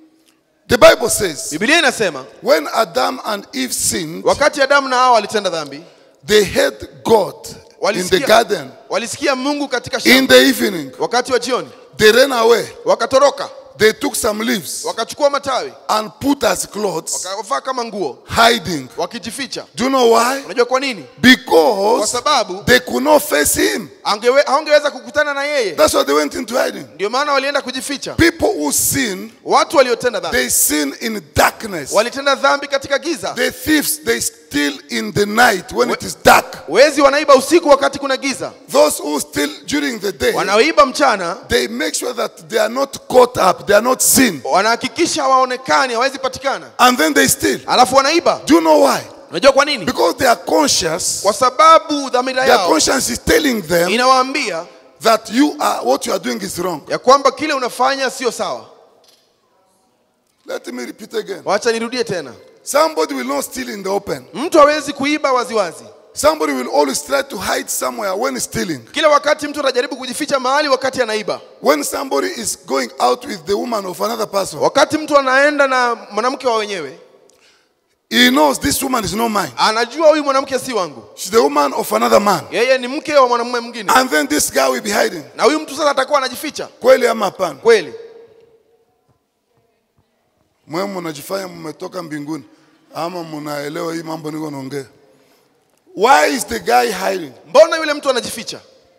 The Bible says, biblia inasema when Adam and Eve sinned, wakati adamu na hawa walitenda dhambi they heard God in the walisikia, garden walisikia mungu katika in shamba the evening. wakati wa jioni They ran away. wakatoroka They took some leaves wakachukua matawi and put as clothes, wakavaa kama nguo hiding. wakijificha Do you know why? unajua kwa nini kwa Because sababu they could not face him. angewe, haungeweza kukutana na yeye That's why they went into hiding. ndio maana walienda kujificha People who sin, watu waliotenda dhambi they sin in darkness. walitenda dhambi katika giza The thieves, they steal in the night when it is dark. wezi wanaiba usiku wakati kuna giza Those who steal during the day, wanaoiba mchana they make sure that they are not caught up, they are not seen. wanahakikisha hawaonekani hawezi patikana And then they steal. alafu wanaiba Do you know why? unajua kwa nini Because they are conscious. kwa sababu dhamira Their yao conscience is telling them inawaambia that you are what you are doing is wrong. ya kwamba kile unafanya sio sawa Let me repeat again. wacha nirudie tena Somebody will not steal in the open. mtu hawezi kuiba waziwazi Somebody will always try to hide somewhere when stealing. kila wakati mtu atajaribu kujificha mahali wakati anaiba When somebody is going out with the woman of another person, wakati mtu anaenda na mwanamke wa wenyewe he knows this woman is not mine. anajua huyu mwanamke si wangu She's the woman of another man. yeye ni mke wa mwanamume mwingine And then this guy will be hiding. na huyu mtu sasa atakuwa anajificha Kweli ama hapana? kweli Mwe mnajifanya mmetoka mbinguni ama mnaelewa hii mambo niko naongea. Why is the guy hiding? mbona yule mtu anajificha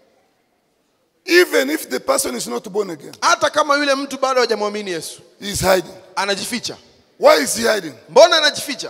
Even if the person is not born again, hata kama yule mtu bado hajamwamini yesu he is hiding. anajificha Why is he hiding? mbona anajificha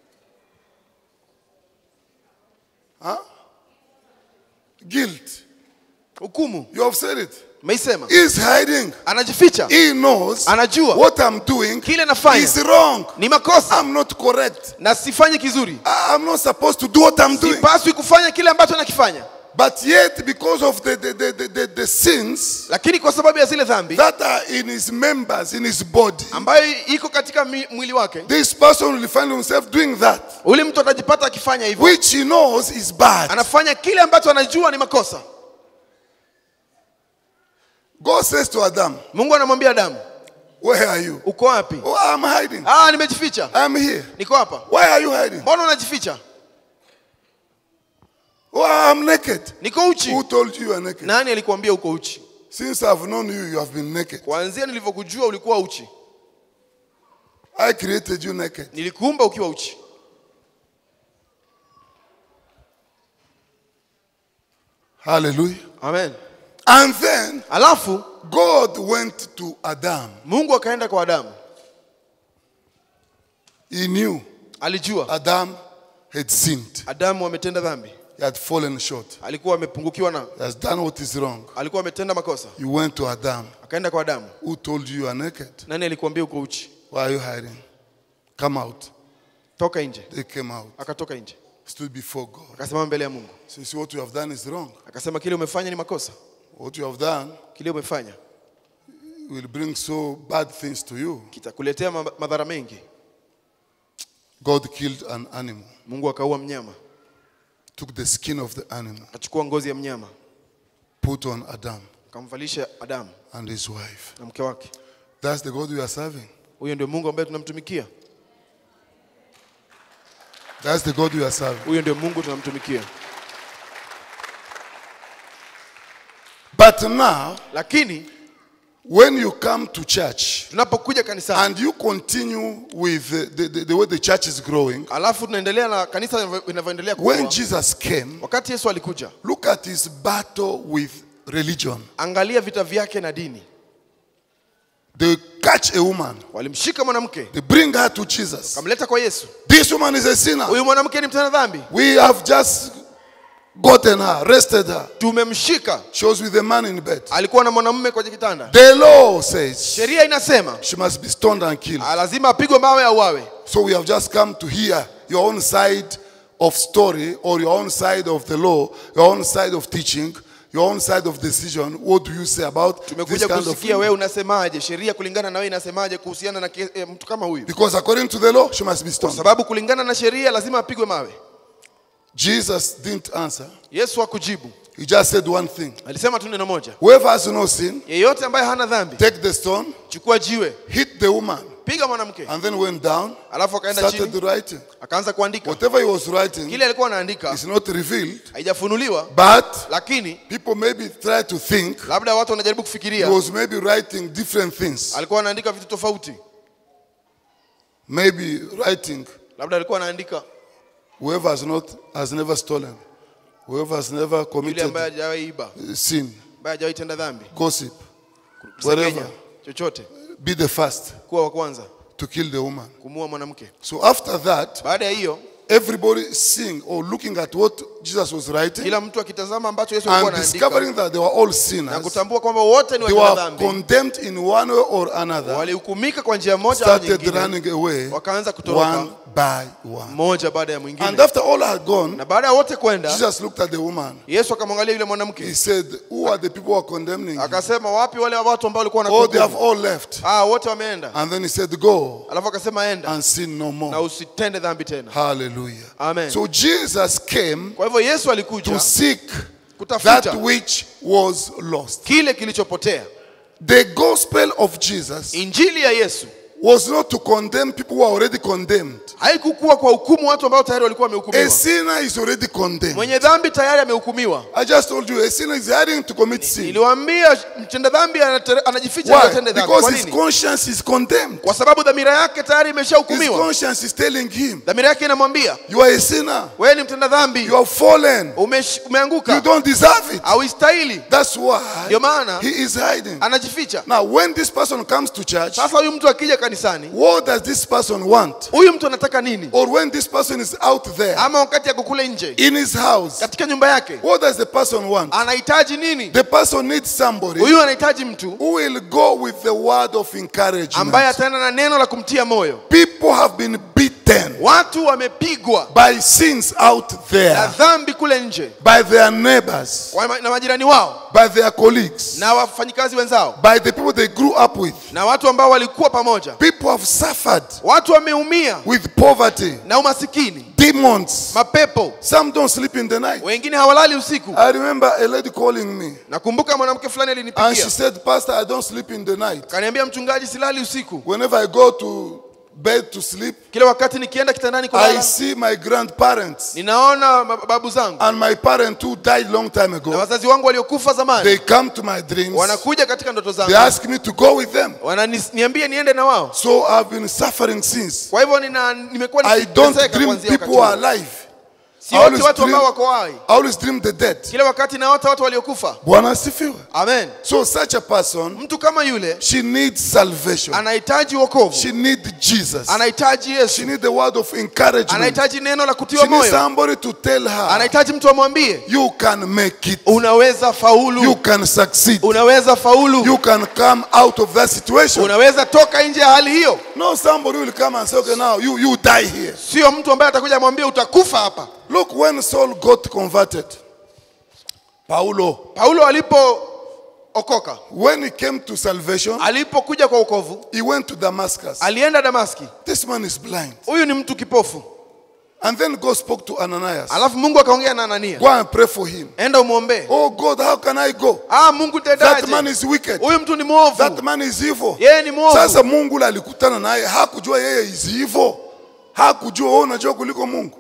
Guilt. hukumu You have said it. meisema He is hiding. anajificha He knows Anajua. what I'm doing Kile nafanya. is wrong. ni makosa I'm not correct. na sifanyi kizuri I- I'm not supposed to do what I'm doing. sipaswi kufanya kile ambacho nakifanya But yet, because of the, the, the, the, the, the sins lakini kwa sababu ya zile dhambi that are in his members, in his body, ambayo iko katika mi- mwili wake this person will find himself doing that, ule mtu atajipata akifanya hivyo which he knows is bad. anafanya kile ambacho anajua ni makosa God says to Adam, mungu anamwambia adamu Where are you? uko wapi Oh, I'm hiding. ah nimejificha I'm here. niko hapa Why are you hiding? mbona unajificha Oh, I'm naked. niko uchi Who told you you are naked? nani alikuambia uko uchi Since I've known you, you have been naked. kuanzia nilivyokujua ulikuwa uchi I created you naked. nilikuumba ukiwa uchi Hallelujah. amen And then alafu God went to Adam mungu akaenda kwa adamu He knew alijua Adam had sinned. adamu ametenda dhambi He had fallen short. alikuwa amepungukiwa na He has done what is wrong. alikuwa ametenda makosa You went to Adam. akaenda kwa adamu Who told you you are naked? nani alikuambia uko uchi Why are you hiding? Come out. toka nje They came out. akatoka nje Stood before God. akasimama mbele ya mungu So you see what you have done is wrong. akasema kile umefanya ni makosa What you have done kile umefanya will bring so bad things to you. kitakuletea ma- madhara mengi God killed an animal, mungu akaua mnyama took the skin of the animal, akachukua ngozi ya mnyama put on Adam akamvalisha adamu and his wife. na mke wake That's the God we are serving. huyo ndio mungu ambaye tunamtumikia That's the God we are serving. huyo ndio mungu tunamtumikia But now, lakini when you come to church tunapokuja kanisani and you continue with the, the, the, the way the church is growing, alafu tunaendelea na kanisa linavyo- linavyoendelea when kukua Jesus came, wakati yesu alikuja look at his battle with religion. angalia vita vyake na dini They catch a woman, walimshika mwanamke they bring her to Jesus. kamleta kwa yesu This woman is a sinner. huyu mwanamke ni mtenda dhambi We have just gotten her, arrested her. tumemshika She was with a man in bed. alikuwa na mwanamume kwenye kitanda The law says sheria inasema she must be stoned and killed. ah, lazima apigwe mawe au awe So we have just come to hear your own side of story or your own side of the law, your own side of teaching, your own side of decision. What do you say about this tumekuja kind of kusikia thing? wewe unasemaje sheria kulingana na wewe inasemaje kuhusiana na ke- eh, mtu kama huyu Because according to the law, she must be kwa stoned. sababu kulingana na sheria lazima apigwe mawe Jesus didn't answer. yesu hakujibu He just said one thing. alisema tu neno moja Whoever has no sin, yeyote ambaye hana dhambi take the stone, chukua jiwe hit the woman, piga mwanamke and then went down, alafu akaenda started chini writing. akaanza kuandika Whatever he was writing kile alikuwa anaandika is not revealed, haijafunuliwa but lakini people maybe try to think labda watu wanajaribu he kufikiria was maybe writing different things. alikuwa anaandika vitu tofauti Maybe writing labda alikuwa anaandika whoever has not has never stolen, whoever has never yule committed ambaye hajawahi iba sin, ambaye hajawahi tenda dhambi gossip, kusengenya whatever. chochote Be the first kuwa wa kwanza to kill the woman. kumua mwanamke So after that, baada ya hiyo everybody seeing or looking at what Jesus was writing kila mtu akitazama ambacho yesu alikuwa and anaandika discovering that they were all na sinners, kutambua kwamba wote ni they watenda were dhambi condemned in one way or another, walihukumika kwa njia moja au started nyingine running away wakaanza kutoroka one by one. mmoja baada ya And mwingine after all had gone, na baada ya wote kwenda Jesus looked at the woman. yesu akamwangalia yule He mwanamke said, Who are the people who are condemning you? akasema wapi wale watu ambao walikuwa Oh, they have wanakuhukumu all left. ah wote wameenda And then he said, Go alafu akasema enda and sin no na more. usitende dhambi tena Hallelujah. Amen. So Jesus came kwa hivyo yesu to alikuja seek that kutafuta which was lost. kile kilichopotea The gospel of Jesus injili ya yesu was not to condemn people who are already condemned. haikukuwa kwa hukumu watu ambao tayari walikuwa A wamehukumiwa sinner is already condemned. mwenye dhambi tayari amehukumiwa I just told you, a sinner is hiding to commit sin. niliwaambia mtenda dhambi anate- anajificha Why? atende dhambi Because kwa his nini conscience is condemned. kwa sababu dhamira yake tayari His imeshahukumiwa conscience is telling him, dhamira yake inamwambia You are a sinner. wewe ni mtenda dhambi You have fallen. Umesh- You umeanguka don't deserve it. hauistahili That's why ndio maana he is hiding. anajificha Now, when this person comes to church, sasa huyu mtu akija kanisani what does this person want? huyu mtu anataka nini Or when this person is out there ama wakati ako kule nje in his house, katika nyumba yake what does the person want? anahitaji nini The person needs somebody huyu anahitaji mtu who will go with the word of ambaye encouragement. ataenda na neno la kumtia moyo People have been beaten watu wamepigwa by sins out na there, dhambi kule nje by their neighbors, Wa- na majirani wao by their colleagues, na wafanyikazi wenzao by the people they grew up with. na watu ambao walikuwa pamoja People have suffered watu wameumia with poverty, na umasikini demons. mapepo Some don't sleep in the night. wengine hawalali usiku I remember a lady calling me nakumbuka mwanamke fulani and she alinipigia said, Pastor, I don't sleep in the night. kaniambia mchungaji silali usiku Whenever I go to bed to sleep, kila wakati nikienda kitandani I kulala see my grandparents ninaona mababu zangu and my parent who died long time na ago. wazazi wangu waliokufa zamani They come to my dreams. wanakuja katika ndoto They zangu ask me to go with them. wananiambia niende na wao So I've been suffering since. kwa hivyo nina- nimekuwa I don't nikiteseka dream kuanzia people wakati are huo. alive. si I wote always watu ambao dream, wako hai I always dream the dead. kila wakati naota watu waliokufa Bwana asifiwe. amen So such a person, mtu kama yule she needs salvation. anahitaji wokovu She needs Jesus. anahitaji She yesu needs the word of encouragement. anahitaji neno la She kutiwa needs moyo somebody to tell her, anahitaji mtu amwambie you can make it. unaweza You faulu can succeed. unaweza faulu You can come out of that situation. unaweza toka nje ya hali hiyo No, somebody will come and say, okay, now you, you die here. sio mtu ambaye atakuja amwambie utakufa hapa Look, when Saul got converted, Paulo, paulo alipookoka when he came to salvation, alipokuja kwa ukovu he went to Damascus. alienda damaski This man is blind. huyu ni mtu kipofu And then God spoke to Ananias. alafu mungu akaongea na anania Go and pray for him. enda umwombee Oh God, how can I go? ah mungu That man tendaje is wicked. huyu mtu ni That mwovu man is evil. yeye ni mwovu Sasa Mungu ule alikutana naye, hakujua yeye is evil. Hakujua wewe unajua kuliko Mungu.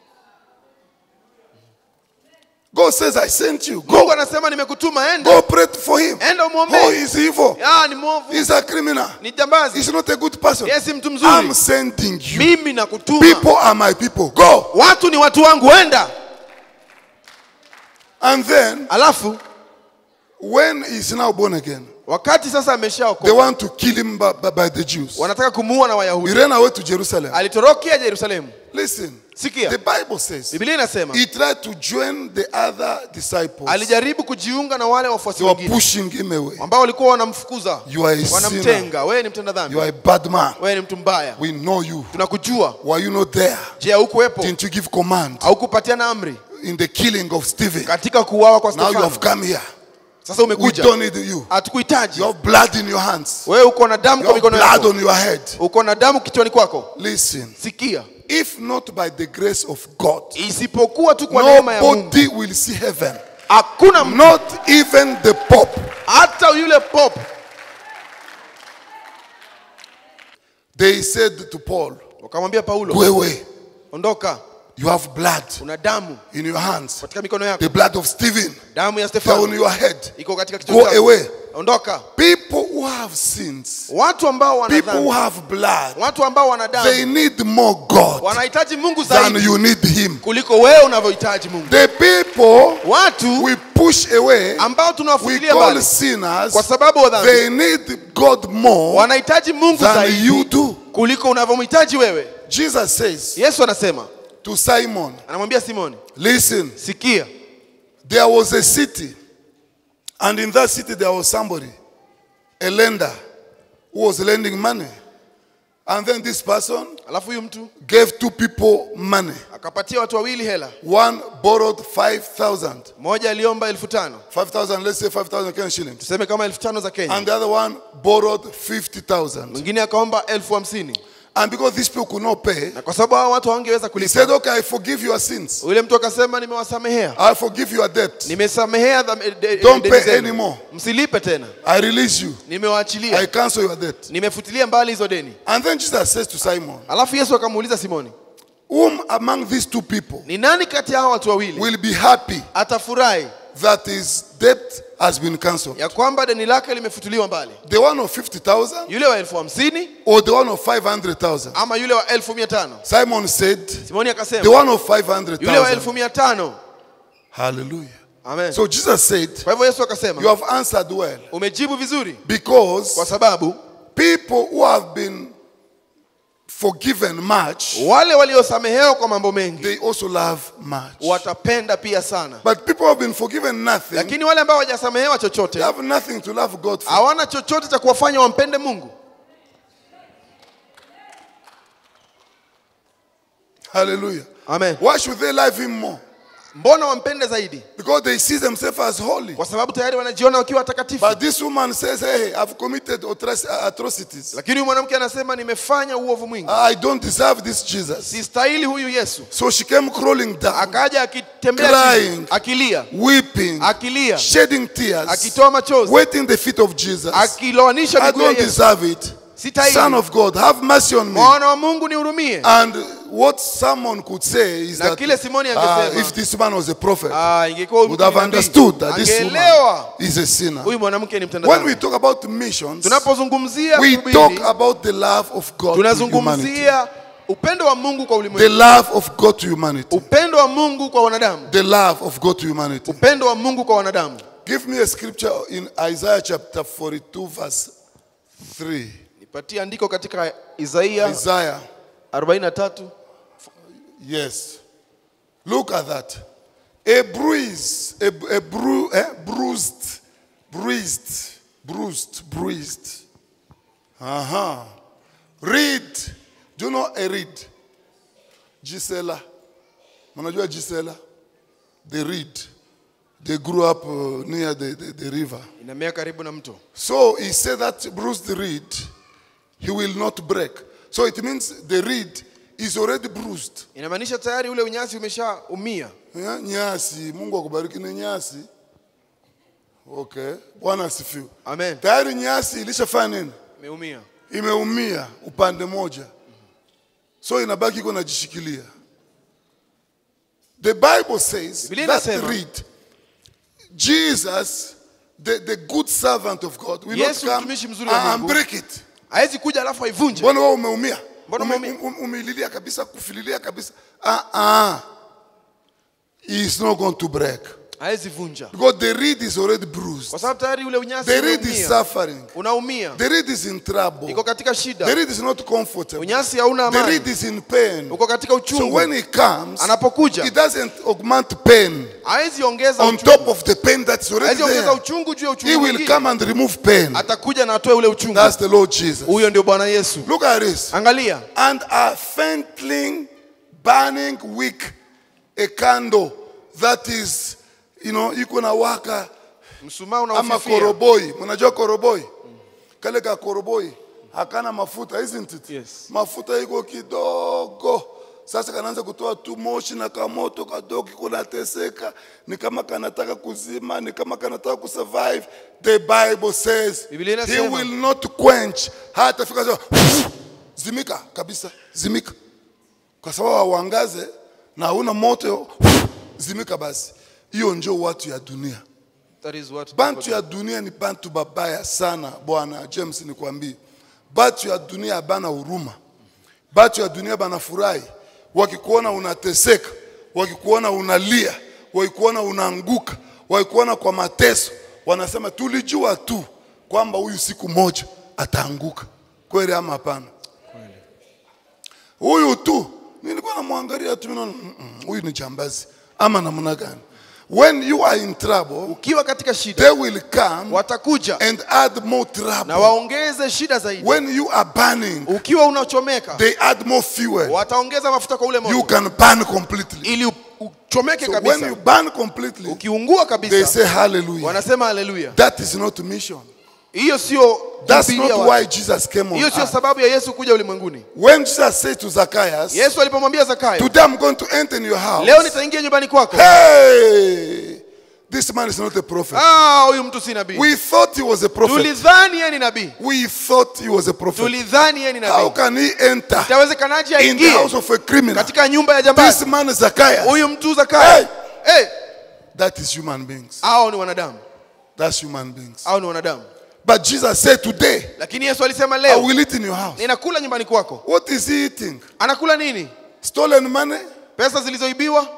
God says, I sent you. mungu Go, anasema nimekutuma enda go pray for him. enda Oh, umwombee he's evil. ah ni mwovu He's a criminal. ni jambazi He's not a good person. yeye si mtu I'm mzuri sending you. mimi nakutuma People are my people. Go. watu ni watu wangu enda And then, alafu when he's now born again, wakati sasa they ameshaokoka want to kill him by, by, by the Jews. wanataka kumuua na He wayahudi ran away to Jerusalem. alitorokea yerusalemu Listen, sikia the Bible says biblia inasema he tried to join the other disciples. alijaribu kujiunga na wale wafuasi They were wengine pushing him away. ambao walikuwa wanamfukuza You are a sinner. wanamtenga wewe ni mtenda You dhambi are a bad man. wewe ni mtu mbaya We know you. tunakujua Were you not there? je haukuwepo Didn't you give command haukupatiana amri in the killing of Stephen? katika kuuawa kwa Now you Stefano have come here. sasa We umekuja don't need you. hatukuhitaji You have blood in your hands. wewe uko na damu You kwa have mikono blood yako on your head. uko na damu kichwani kwako Listen, sikia if not by the grace of God, isipokuwa tu kwa neema ya Mungu nobody will see heaven. hakuna mtu Not even the Pope. hata yule pop They said to Paul, wakamwambia paulo Go away. ondoka You have blood una damu in your hands. katika mikono yako The blood of Stephen. damu ya They're on stefano your head. iko katika Go kichwa chako away. ondoka People who have sins, watu ambao wana people who dhambi have blood, watu ambao wana they damu need more God wanahitaji mungu than zaidi you need Him. kuliko wewe unavyohitaji mungu The people watu we push away, ambao we tunawafuatilia call mbali sinners, kwa sababu wa dhambi they need God more wanahitaji mungu than zaidi you do. kuliko unavyomhitaji wewe Jesus says yesu anasema to Simon, anamwambia simoni Listen, sikia there was a city, and in that city there was somebody, a lender, who was lending money. And then this person alafu huyu mtu gave two people money. akapatia watu wawili hela One borrowed 5,000. mmoja aliomba elfu tano 5,000, let's say 5,000 Kenyan shillings. tuseme kama elfu tano za kenya And the other one borrowed 50,000. mwingine akaomba elfu hamsini And because these people could not pay, na kwa sababu hao watu hawangeweza he kulipa said, Okay, I forgive your sins. yule mtu akasema nimewasamehea I forgive your debt. nimesamehea dham- de- Don't deni pay zenu. anymore. msilipe tena I release you. I nimewaachilia cancel your debt. nimefutilia mbali hizo deni And then Jesus says to Simon, alafu yesu akamuuliza simoni Whom among these two people ni nani kati ya hao watu wawili will be happy atafurahi that his debt has been cancelled? ya kwamba deni lake limefutuliwa mbali The one of 50,000 yule wa elfu hamsini or the one of 500,000? ama yule wa elfu mia tano Simon said, simoni The akasema one of yule wa 500,000. elfu mia tano Hallelujah. amen So Jesus said, kwa hivyo yesu You akasema have answered well umejibu vizuri kwa because sababu people who have been forgiven much, wale waliosamehewa kwa mambo mengi they also love much. watapenda pia sana But people who have been forgiven nothing, lakini wale ambao hawajasamehewa they chochote have nothing to love God for. hawana chochote cha kuwafanya wampende mungu Hallelujah. amen Why should they love Him more? mbona wampende zaidi Because they see themselves as holy. kwa sababu tayari wanajiona wakiwa watakatifu But this woman says, Hey, I've committed atroc- atrocities. lakini huyu mwanamke anasema nimefanya uovu mwingi I don't deserve this Jesus. sistahili huyu yesu So she came crawling down, akaja akitembea Crying. chini, akilia weeping, akilia shedding tears, akitoa machozi waiting the feet of Jesus. akiloanisha I miguu ya don't yesu deserve it. Son sitahili of God, have mercy on me. mwana wa mungu nihurumie And what someone could say is Na that kile Simoni uh, angesema, if this man was a prophet, Ah, ingekuwa huyu would mtu have ni nabii. understood that this woman angeelewa is a sinner. huyu mwanamke ni mtenda When we dhambi. talk about missions, tunapozungumzia we kuhubiri, talk about the love of God to humanity. tunazungumzia upendo wa mungu kwa The ulimwengu love of God to humanity. upendo wa mungu kwa wanadamu The love of God to humanity. upendo wa mungu kwa wanadamu Give me a scripture in Isaiah chapter 42, verse 3. nipatie andiko katika isaia Isaiah, 43 yes. Look at that. A bruise, a, a bru, eh, bruised, bruised, bruised, bruised. Uh huh. Reed. Do you know a reed? Gisela. Mnajua Gisela? The reed. They grew up uh, near the, the, the river. inamea karibu na mto So he said that bruised reed, he will not break. So it means the reed is already bruised. inamaanisha tayari ule unyasi umeshaumia Yeah, nyasi, Mungu akubariki ni nyasi. Okay, Bwana asifiwe. amen Tayari nyasi ilishafanya nini? imeumia Imeumia upande moja, so inabaki iko najishikilia. The Bible says Biblia that inasema- reed, Jesus, the, the good servant of God, will Yesu not come mtumishi mzuri wa and Mungu. break it. hawezi kuja alafu aivunje mbona wewe umeumia Mbona Ume- umeumia? um- umelilia kabisa kufililia kabisa ah, ah. He is not going to break hawezi vunja because the reed is already bruised kwa sababu tayari ule unyasi the reed is umeumia suffering unaumia the reed is in trouble iko katika the shida reed is not comfortable unyasi hauna the amani reed is in pain uko katika so uchungu when he comes anapokuja he doesn't augment pain hawezi ongeza on uchungu top of the pain that's already hawezi ongeza there uchungu juu ya he uchungu will mwingine. come and remove pain atakuja na atoe ule uchungu that's the Lord Jesus huyo ndio bwana yesu look at this angalia and a faintling burning wick a candle that is you know iko na waka msumaa ama unaofifia koroboi mnajua koroboi kale ka koroboi hakana mafuta isn't it Yes. mafuta iko kidogo sasa kanaanza kutoa tu moshi na kamoto kadogo kunateseka ni kama kanataka kuzima ni kama kanataka kusurvive the bible says Biblia he inasema- will not quench hata fika sema, zimika kabisa zimika kwa sababu hauangaze na hauna moto zimika basi hiyo ndio watu ya dunia That is what bantu ya dunia ni bantu babaya sana bwana james nikwambie batu ya dunia bana huruma batu ya dunia banafurahi wakikuona unateseka wakikuona unalia wakikuona unaanguka wakikuona kwa mateso wanasema tulijua tu kwamba huyu siku moja ataanguka kweli ama hapana huyu tu nilikuwa namwangalia tu naona, "Mm, mm, huyu ni jambazi ama namna gani when you are in trouble ukiwa katika shida they will come watakuja and add more na trouble. waongeze shida zaidi When you are burning, ukiwa unachomeka they add more fuel. wataongeza mafuta kwa ule You moto can burn completely. ili u- uchomeke So when kabisa you burn completely, ukiungua they kabisa say hallelujah. wanasema haleluya That is not mission. hiyo sio That's kuhubiria not watu. why Jesus came on hiyo sio earth. sababu ya yesu kuja ulimwenguni When Jesus said to Zacchaeus, yesu alipomwambia zakayo Today I'm going to enter in your house. leo nitaingia nyumbani kwako Hey, this man is not a prophet. Ah, huyu mtu si nabii We thought he was a prophet. tulidhani yeye ni nabii We thought he was a prophet. tulidhani yeye ni How nabii can he enter itawezekanaje in the aingie house of a criminal? katika nyumba ya This jambazi man is Zacchaeus. huyu mtu zakayo hey. That is human beings. hao ni wanadamu That's human beings. hao ni wanadamu But Jesus said, Today lakini yesu alisema I leo will eat in your house. ninakula nyumbani kwako What is he eating? anakula nini Stolen money? pesa zilizoibiwa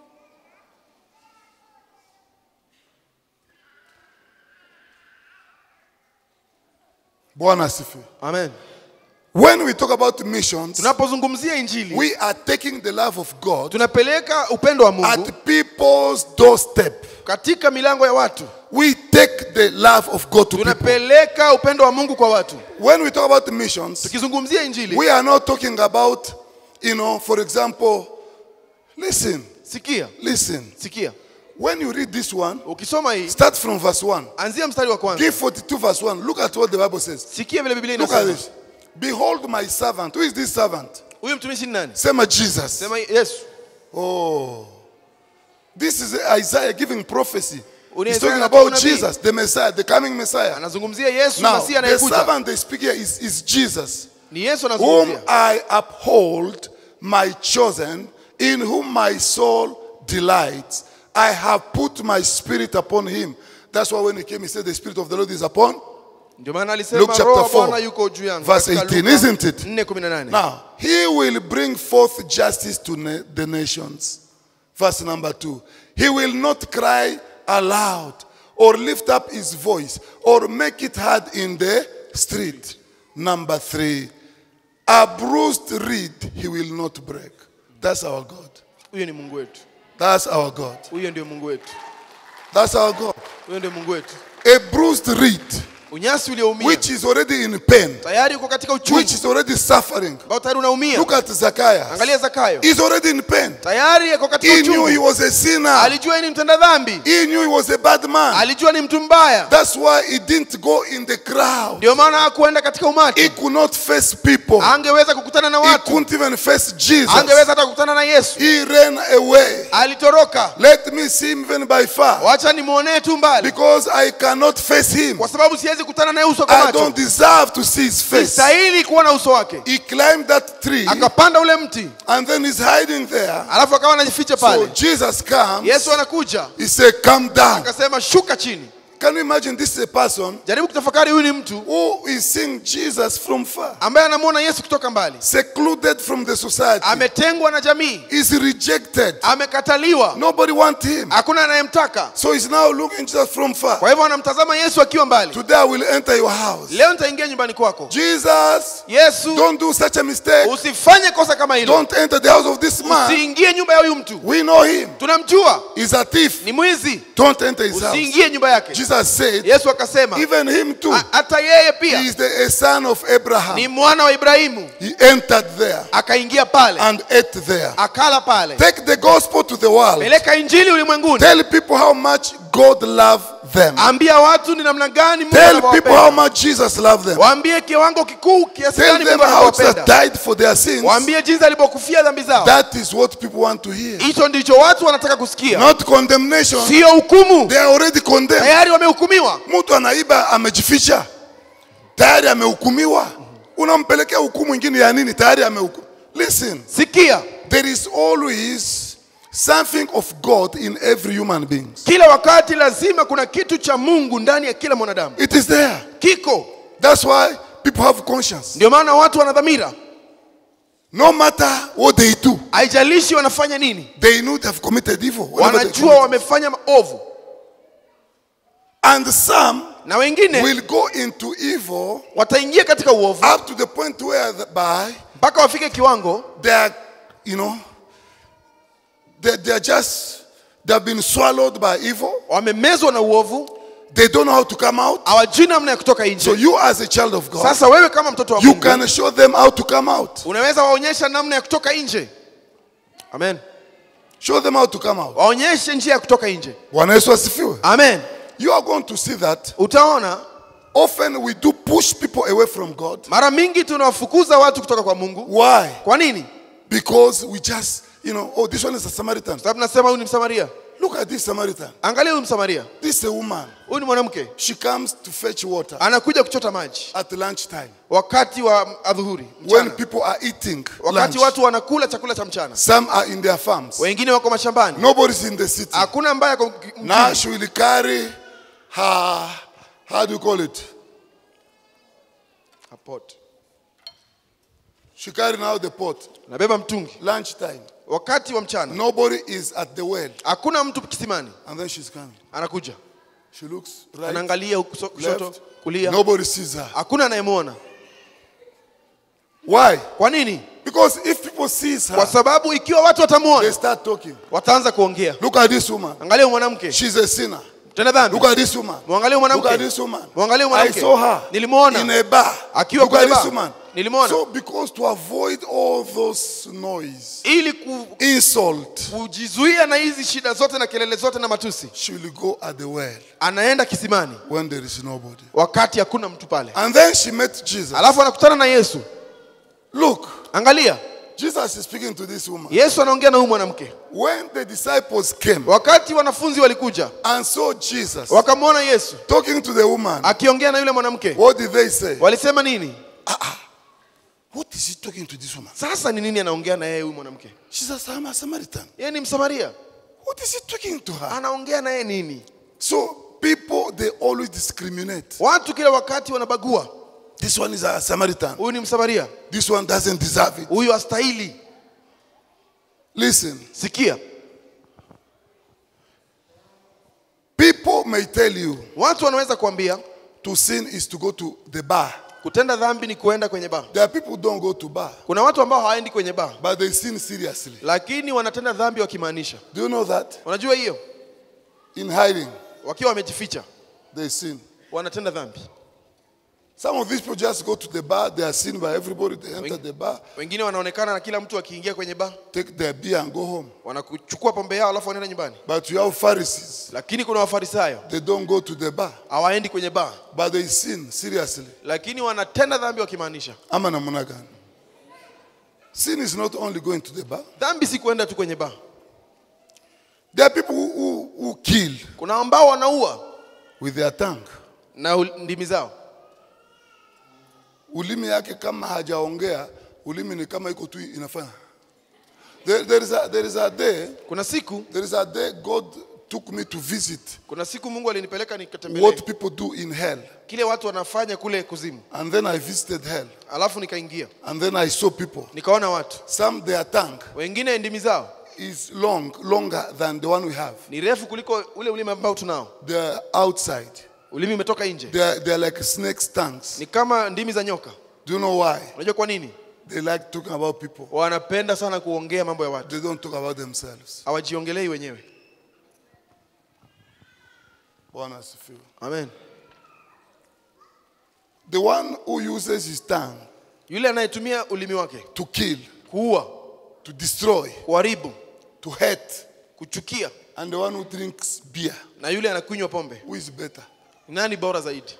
Bwana asifiwe. amen When we talk about missions, tunapozungumzia injili we are taking the love of God tunapeleka upendo wa mungu at people's doorstep. katika milango ya watu We take the love of God to people. tunapeleka upendo wa mungu kwa watu When we talk about missions, tukizungumzia injili we are not talking about, you know, for example, listen, sikia listen. sikia When you read this one, ukisoma hii start from verse 1. anzia mstari wa kwanza Give 42 verse 1. Look at what the Bible says. sikia vile biblia Look at inasema this. Behold my servant. Who is this servant? huyu mtumishi ni nani Sema Jesus. sema yesu Oh. This is Isaiah giving prophecy. Uni He's Isaiah talking anatoa about unabii. Jesus, the Messiah, the coming Messiah. anazungumzia yesu Now, masihi the anayekuja servant they speak here is, is Jesus, ni yesu whom anazungumzia I uphold, my chosen, in whom my soul delights. I have put my spirit upon him. That's why when he came, he said, The spirit of the Lord is upon ndio maana alisema Luke chapter roho wa 4, bwana yuko juu yangu verse Katika 18, Luka isn't it? 4:18. Now, he will bring forth justice to na- the nations. Verse number two. He will not cry aloud or lift up his voice or make it hard in the street. Number three. A bruised reed he will not break. That's our God. huyo ni mungu wetu That's our God. huyo ndio mungu wetu That's our God. huyo ndio mungu wetu A bruised reed, unyasi ulioumia which is already in pain, tayari uko katika which uchungu is already suffering. ambao tayari unaumia Look at Zacchaeus. angalia zakayo He's already in pain. tayari ako katika He knew he uchungu was a sinner. alijua yeye ni mtenda dhambi He knew he was a bad man. alijua ni mtu mbaya That's why he didn't go in the crowd. ndio maana hakuenda katika umati He could not face people. angeweza kukutana na He watu couldn't even face Jesus. angeweza hata kukutana na yesu He ran away. alitoroka Let me see him even by far. wacha nimwonee tu mbali Because I cannot face him. kwa sababu siwezi kukutana naye uso kwa I don't macho deserve to see his face. sistahili kuona uso wake He climbed that tree akapanda ule mti and then he's hiding there. alafu akawa anajificha So pale Jesus comes. yesu anakuja He said, Come down. akasema shuka chini Can you imagine this is a person jaribu kutafakari huyu ni mtu who is seeing Jesus from far, ambaye anamwona yesu kutoka mbali secluded from the society? ametengwa na jamii Is rejected. amekataliwa Nobody wants him. hakuna anayemtaka So he's now looking Jesus from far. kwa hivyo anamtazama yesu akiwa mbali Today I will enter your house. leo nitaingia nyumbani kwako Jesus, yesu don't do such a mistake. usifanye kosa kama hilo Don't enter the house of this man. usiingie nyumba ya huyu mtu We know him. tunamjua He's a thief. ni mwizi Don't enter his house. usiingie nyumba yake Jesus said, yesu akasema even him too. "Ha- hata yeye He pia is the a son of ni Abraham. mwana wa ibrahimu He entered there akaingia pale and ate there. akala pale Take the gospel to the world. peleka injili ulimwenguni Tell people how much God loved them. ambia watu ni namna gani Mungu Tell people how anavyowapenda. much Jesus loved them. waambie kiwango kikuu kiasi Tell gani them Mungu how Jesus anavyowapenda died for their sins. waambie jinsi alivyokufia dhambi zao That is what people want to hear. hicho ndicho watu wanataka kusikia Not condemnation. sio hukumu They are already condemned. tayari wamehukumiwa Mtu anaiba amejificha, tayari amehukumiwa. Unampelekea hukumu ingine ya nini? Tayari amehukumu. Listen, sikia there is always something of God in every human being. kila wakati lazima kuna kitu cha mungu ndani ya kila mwanadamu It is there. kiko That's why people have conscience. ndio maana watu wana dhamira No matter what they do, haijalishi wanafanya nini they know they have committed evil. whenever they wanajua commit. wamefanya maovu And some na wengine will go into evil wataingia katika uovu up to the point where the- by mpaka wafike kiwango they are, you know, they, they are just, they have been swallowed by evil. wamemezwa na uovu They don't know how to come out. hawajui namna ya kutoka So nje you as a child of God, sasa wewe kama mtoto wa you mungu can show them how to come out. unaweza waonyesha namna ya kutoka nje amen Show them how to come out. waonyeshe njia ya kutoka nje Bwana Yesu asifiwe. amen You are going to see that utaona often we do push people away from God. mara mingi tunawafukuza watu kutoka kwa mungu Why? kwa nini Because we just, you know, oh, this one is a Samaritan. sababu nasema huyu ni msamaria Look at this Samaritan. angalia huyu msamaria This is a woman. huyu ni mwanamke She comes to fetch water anakuja kuchota maji at lunchtime wakati wa adhuhuri when mchana. people are eating wakati lunch. watu wanakula chakula cha mchana Some are in their farms. wengine wako mashambani Nobody's in the city. hakuna ambaye ako Now mjini. she will carry her, how do you call it? A pot. She carry now the pot. nabeba mtungi Lunchtime. wakati wa mchana Nobody is at the well. hakuna mtu kisimani And then she's coming. anakuja She looks right, anaangalia huku so- kushoto left. kulia Nobody sees her. hakuna anayemwona Why? kwa nini Because if people sees kwa her, sababu ikiwa watu they watamwona start talking. wataanza kuongea Look at this woman. angalia huyu mwanamke She's a sinner. tena dhambi Look at this woman. mwangalie Look mwanamke at this woman. Mwangalie I mwanamke. saw her Nilimwona. in a bar. Akiwa Look at kwenye this bar. woman. Nilimwona. So because to avoid all those noise, ili ku, insult, kujizuia na hizi shida zote na kelele zote na matusi she will go at the well anaenda kisimani when there is nobody. wakati hakuna mtu pale And then she met Jesus. alafu anakutana na yesu Look, angalia Jesus is speaking to this woman. yesu anaongea na huyu mwanamke When the disciples came wakati wanafunzi walikuja and saw Jesus wakamwona yesu talking to the woman, akiongea na yule mwanamke what did they say? walisema nini What is he talking to this woman? sasa ni nini anaongea na yeye huyu mwanamke She says, I'm a Samaritan. yeye ni msamaria What is he talking to her? anaongea na yeye nini So people they always discriminate. watu kila wakati wanabagua This one is a Samaritan. huyu ni msamaria This one doesn't deserve it. huyu astahili Listen, sikia people may tell you watu wanaweza kuambia to sin is to go to the bar. kutenda dhambi ni kuenda kwenye baa There are people who don't go to bar, kuna watu ambao hawaendi kwenye baa but they sin seriously. lakini wanatenda dhambi wakimaanisha Do you know that? unajua hiyo In hiding, wakiwa wamejificha they sin. wanatenda dhambi Some of these people just go to the bar, they are seen by everybody, they enter the bar, wengine wanaonekana na kila mtu akiingia kwenye baa take their beer and go home. wanakuchukua pombe yao alafu wanaenda nyumbani But you have Pharisees, lakini kuna wafarisayo they don't go to the bar, hawaendi kwenye baa but they sin seriously. lakini wanatenda dhambi wakimaanisha Ama namna gani? Sin is not only going to the bar. dhambi si kuenda tu kwenye baa There are people who, who, who kill kuna ambao wanaua with their tongue. na ul- ndimi zao Ulimi yake kama hajaongea, ulimi ni kama iko tu inafanya. There, there, is a, there is a day, kuna siku there is a day God took me to visit kuna siku mungu alinipeleka nikatembelee what people do in hell. kile watu wanafanya kule kuzimu And then I visited hell. alafu nikaingia And then I saw people. nikaona watu Some their tongue wengine ndimi zao is long, longer than the one we have. ni refu kuliko ule ulimi ambao tunao They're outside. ulimi umetoka nje They're, they're like snakes' tongues. ni kama ndimi za nyoka Do you know why? unajua kwa nini They like talking about people. wanapenda sana kuongea mambo ya watu They don't talk about themselves. hawajiongelei wenyewe Bwana asifiwe. amen The one who uses his tongue yule anayetumia ulimi wake to kill, kuua to destroy, kuharibu to hate, kuchukia and the one who drinks beer, na yule anakunywa pombe who is better? ni nani bora zaidi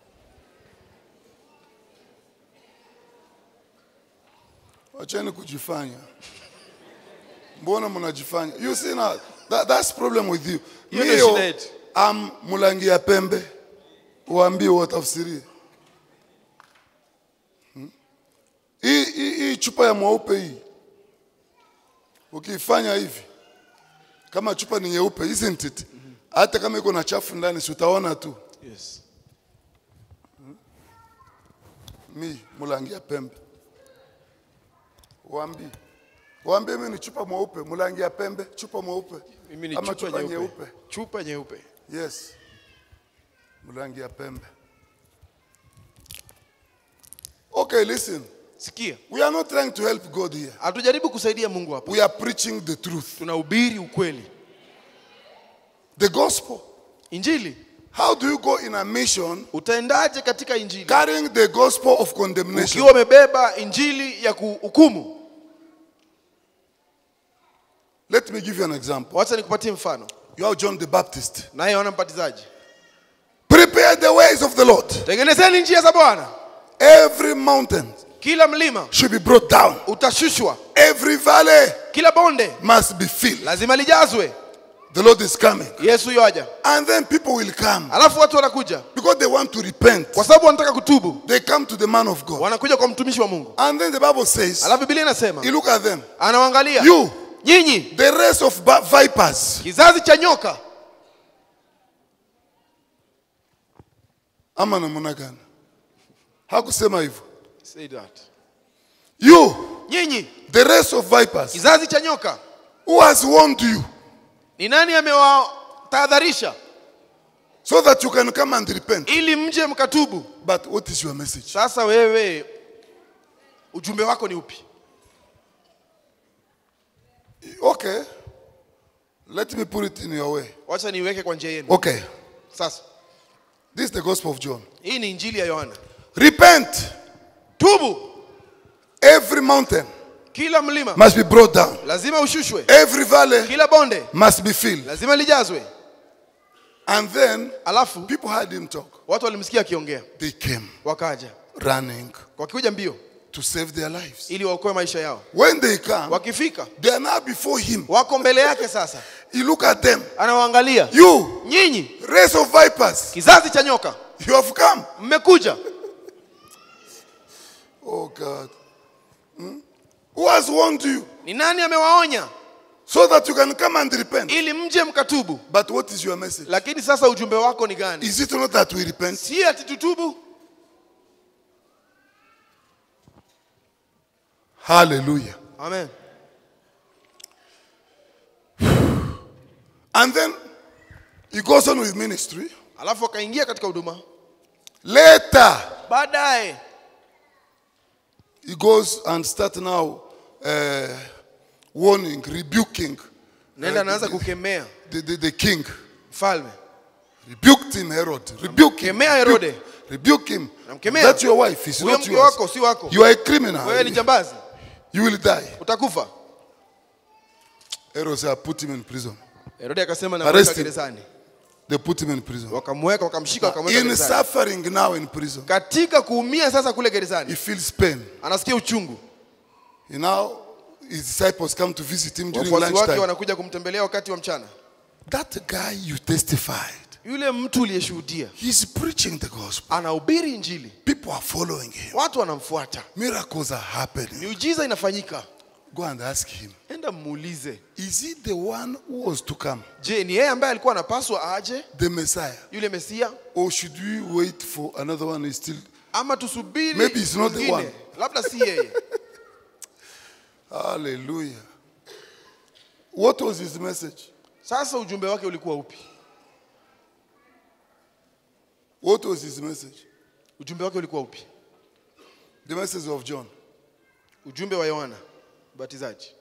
Wacheni kujifanya. Mbona mnajifanya? You see now, that, that's problem with you. Hiyo ndio Mio, shida yetu. am mulangia pembe. Waambie watafsirie. Hmm? Hii hii hii chupa ya mweupe hii. Ukifanya hivi kama chupa ni nyeupe, isn't it? Hata kama iko na chafu ndani, si utaona tu. yes. mi mulangia pembe waambie waambie mi ni chupa mweupe mulangia pembe chupa mweupe mimi ni ama chupa nyeupe chupa nyeupe yes mulangia pembe okay listen sikia we are not trying to help god here hatujaribu kusaidia mungu hapa we are preaching the truth tunahubiri ukweli the gospel injili how do you go in a mission utaendaje katika injili carrying the gospel of condemnation ukiwa umebeba injili ya kuhukumu let me give you an example wacha nikupatie mfano you have john the baptist naye yohana mbatizaji prepare the ways of the lord tengenezeni njia za bwana every mountain kila mlima should be brought down utashushwa Every valley kila bonde must be filled. lazima lijazwe The Lord is coming. yesu yoaja And then people will come alafu watu wanakuja because they want to repent. kwa sababu wanataka kutubu They come to the man of God. wanakuja kwa mtumishi wa mungu And then the Bible says, alafu biblia inasema you look at them, anawaangalia you, nyinyi the race of ba- vipers. kizazi cha nyoka Ama namna gani? Hakusema hivyo. Say that. You, nyinyi the race of vipers. kizazi cha nyoka Who has warned you ni nani amewatahadharisha so that you can come and repent? ili mje mkatubu But what is your message? sasa wewe ujumbe wako ni upi Okay. Let me put it in your way. wacha niiweke kwa njia yenu Okay. sasa This is the gospel of John. hii ni injili ya yohana Repent. tubu Every mountain kila mlima must be brought down. lazima ushushwe Every valley kila bonde must be filled. lazima lijazwe And then alafu people heard him talk. watu walimsikia akiongea They came wakaja running wakikuja mbio to save their lives. ili waokoe maisha yao When they come, wakifika they are now before him. wako mbele yake sasa You look at them. anawaangalia You, nyinyi race of vipers, kizazi cha nyoka you have come. mmekuja Oh God. Hmm? Who has warned you ni nani amewaonya so that you can come and repent. ili mje mkatubu But what is your message? lakini sasa ujumbe wako ni gani Is it not that we repent? si ati tutubu Hallelujah. amen And then he goes on with ministry. alafu akaingia katika huduma Later, baadaye he goes and start now uh, warning, rebuking naenda anaanza kukemea the, the, the king. mfalme Rebuked him, Herod. Rebuke him. Namkemea Herode. Rebuke him. Namkemea. That's your wife. It's huyo not mke yours. wako si wako You are a criminal. wewe ni jambazi You will die. utakufa Herod said, put him in prison. herode akasema Arrest namweka him. gerezani They put him in prison. wakamweka wakamshika wakamweka In gerezani suffering now in prison, katika kuumia sasa kule he gerezani feels pain. anasikia uchungu You know, his disciples come to visit him during wafuasi wake lunchtime. wanakuja kumtembelea wakati wa mchana That guy you testified, yule mtu uliyeshuhudia he's preaching the gospel. anahubiri injili People are following him. watu wanamfuata Miracles are happening. miujiza inafanyika Go and ask him, enda muulize is he the one who was to come, je ni yeye ambaye alikuwa anapaswa aje the Messiah? yule mesia Or should we wait for another one who is still? ama tusubiri Maybe it's not the mwingine? one. labda si yeye Hallelujah. What was his message? sasa ujumbe wake ulikuwa upi What was his message? ujumbe wake ulikuwa upi The message of John. ujumbe wa yohana mbatizaji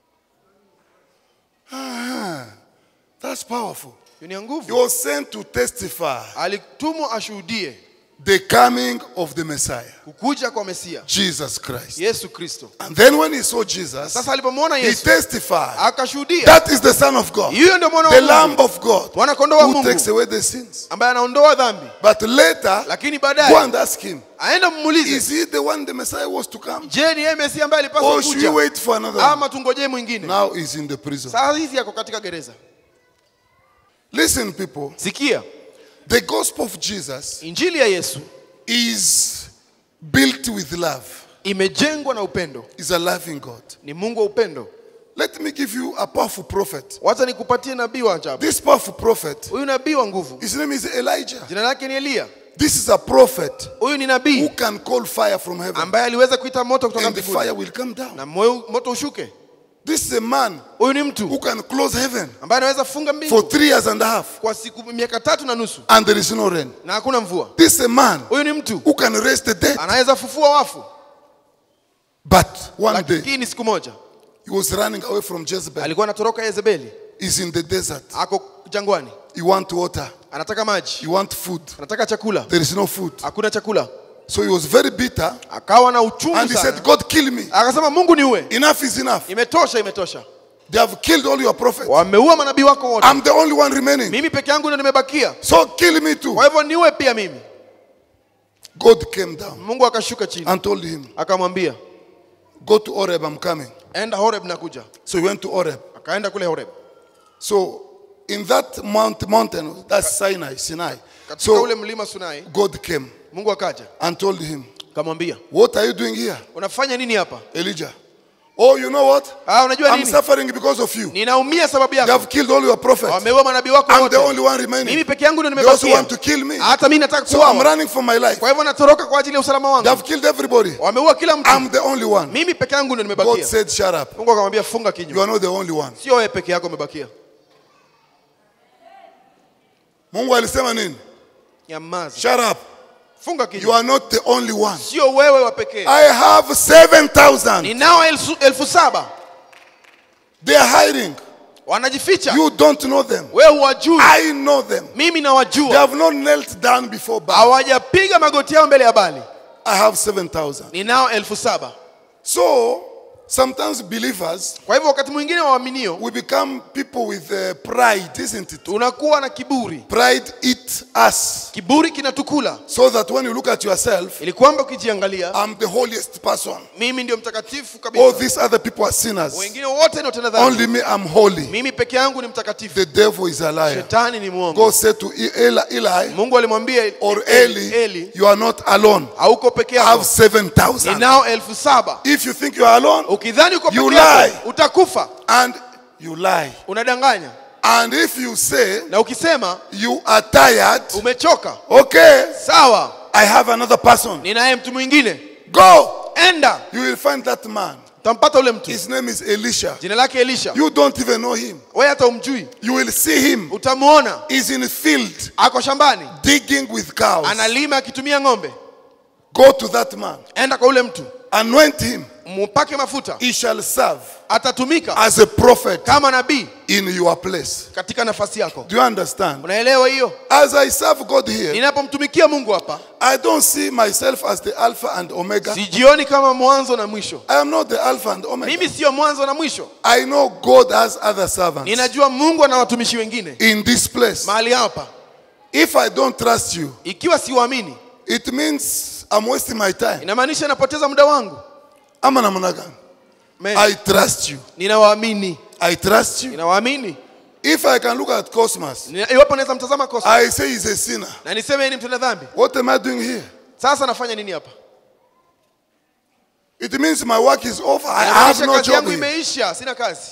Ah, that's powerful. hiyo ni ya He nguvu was sent to testify alitumwa ashuhudie the coming of the Messiah, kukuja kwa mesia Jesus Christ. yesu kristo And then when he saw Jesus, sasa alipomwona he yesu testified akashuhudia that is the Son of God, hiyo ndio mwana the wa Lamb mungu of God, mwana kondoo wa who mungu takes away the sins. ambaye anaondoa dhambi But later, lakini go baadaye and ask him, aenda mmuulize is he the one the Messiah was to come? je ni yeye mesia ambaye alipaswa Or should we kuja wait for another one? ama tungojee mwingine Now he's in the prison. saa hizi yako katika gereza Listen, people, sikia the gospel of Jesus injili ya yesu is built with love. imejengwa na upendo Is a loving God. ni mungu wa upendo Let me give you a powerful prophet. wacha nikupatie nabii wa ajabu This powerful prophet, huyu nabii wa nguvu his name is Elijah. jina lake ni eliya This is a prophet huyu ni who nabii can call fire from heaven ambaye aliweza kuita moto kutoka and the fire mbinguni will come down. na moyo- moto ushuke This is a man huyu ni who mtu can close heaven ambaye anaweza funga for mbingu three years and a half kwa siku miaka tatu na nusu and there is no rain. na hakuna mvua This is a man huyu ni mtu who can raise the dead. anaweza fufua wafu But one day lakini siku moja he was running away from Jezebel. alikuwa anatoroka yezebeli He's in the desert. ako jangwani He want water. anataka maji He want food. anataka chakula There is no food. hakuna chakula So he was very bitter akawa na uchungu and he sana said, God kill me. akasema mungu niue Enough is enough. imetosha imetosha They have killed all your prophets. wameua manabii wako wote I'm the only one remaining. mimi peke yangu ndio nimebakia So kill me too. kwa hivyo niue pia mimi God came down mungu akashuka chini and told him, akamwambia Go to Oreb, I'm coming. enda horeb nakuja So he went to Oreb. akaenda kule horeb So in that mount, mountain, that's Sinai, Sinai. katika So ule mlima sunai God came mungu akaja and told him, akamwambia What are you doing here, unafanya nini hapa Elijah? Oh, you know what? ah, unajua I'm nini suffering because of you. ninaumia sababu They yako have killed all your prophets. wameua manabii wako I'm the wote only one remaining. mimi peke yangu ndio They also nimebakia want to kill me. hata mimi nataka So I'm kuuawa running for my life. kwa hivyo natoroka kwa ajili ya usalama They wangu have killed everybody. wameua kila mtu I'm the only one. mimi peke yangu ndio God nimebakia said, Shut up. mungu akamwambia funga You kinywa are not the only one. sio wewe peke yako umebakia Mungu alisema nini? nyamaza Shut up. funga You kinywa are not the only one. sio wewe wa pekee I have 7,000. ninao elfu, elfu saba They are hiding. wanajificha You don't know them. wewe huwajui I know them. mimi They nawajua have not knelt down before Baal. hawajapiga magoti yao mbele ya bali I have 7,000. ninao elfu saba So, sometimes believers, kwa hivyo wakati mwingine waaminio we become people with uh, pride, isn't it? tunakuwa na kiburi Pride eats us. kiburi kinatukula So that when you look at yourself, ili kwamba ukijiangalia I'm the holiest person. mimi ndio mtakatifu All kabisa these other people are sinners. wengine wote ni watenda dhambi Only me, I'm holy. mimi peke yangu ni mtakatifu The devil is a liar. shetani ni mwongo God said to Eli, Eli mungu alimwambia or Eli, Eli, Eli you are not alone. hauko peke I have yako 7,000. ninao elfu saba If you think you are alone ukidhani uko You peke yako lie. utakufa and you lie. unadanganya And if you say na ukisema you are tired, umechoka okay, sawa I have another person. ninaye mtu mwingine Go. enda You will find that man. utampata ule mtu His name is Elisha. jina lake elisha You don't even know him. wewe hata umjui You will see him. utamuona He's in the field ako shambani digging with cows. analima akitumia ng'ombe Go to that man. enda kwa ule mtu Anoint him. mpake mafuta He shall serve atatumika as a prophet kama nabii in your place. katika nafasi yako Do you understand? unaelewa hiyo As I serve God here, ninapomtumikia mungu hapa I don't see myself as the Alpha and Omega. sijioni kama mwanzo na mwisho I am not the Alpha and Omega. mimi sio mwanzo na mwisho I know God has other servants ninajua mungu ana watumishi wengine in this place. mahali hapa If I don't trust you, ikiwa siwaamini it means I'm wasting my time. inamaanisha napoteza muda wangu Ama namna gani? Amen. I trust you. ninawaamini I trust you. ninawaamini If I can look at Cosmos, Nina- iwapo naweza mtazama kosa I say he's a sinner. na niseme yeye ni mtenda dhambi What am I doing here? sasa nafanya nini hapa It means my work is over. I have Inamaanisha no kazi job yangu here. imeisha sina kazi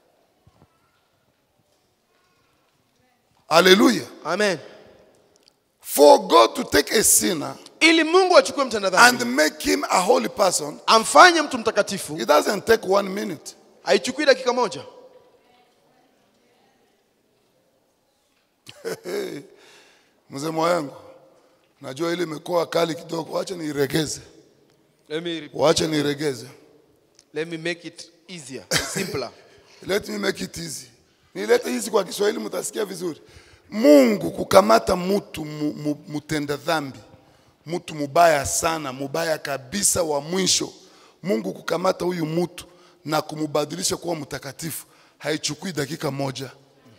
Hallelujah. amen For God to take a sinner ili mungu achukue mtenda dhambi and make him a holy person, amfanye mtu mtakatifu it doesn't take one minute. haichukui dakika moja Mzee wangu, najua ile imekuwa kali kidogo, wacha niiregeze, let me, wacha niiregeze. let me make it easier simpler Let me make it easy. Nilete hizi kwa Kiswahili mtasikia vizuri. Mungu kukamata mtu mu, mu, mutenda dhambi, mtu mubaya sana, mubaya kabisa wa mwisho. Mungu kukamata huyu mtu na kumubadilisha kuwa mtakatifu haichukui dakika moja.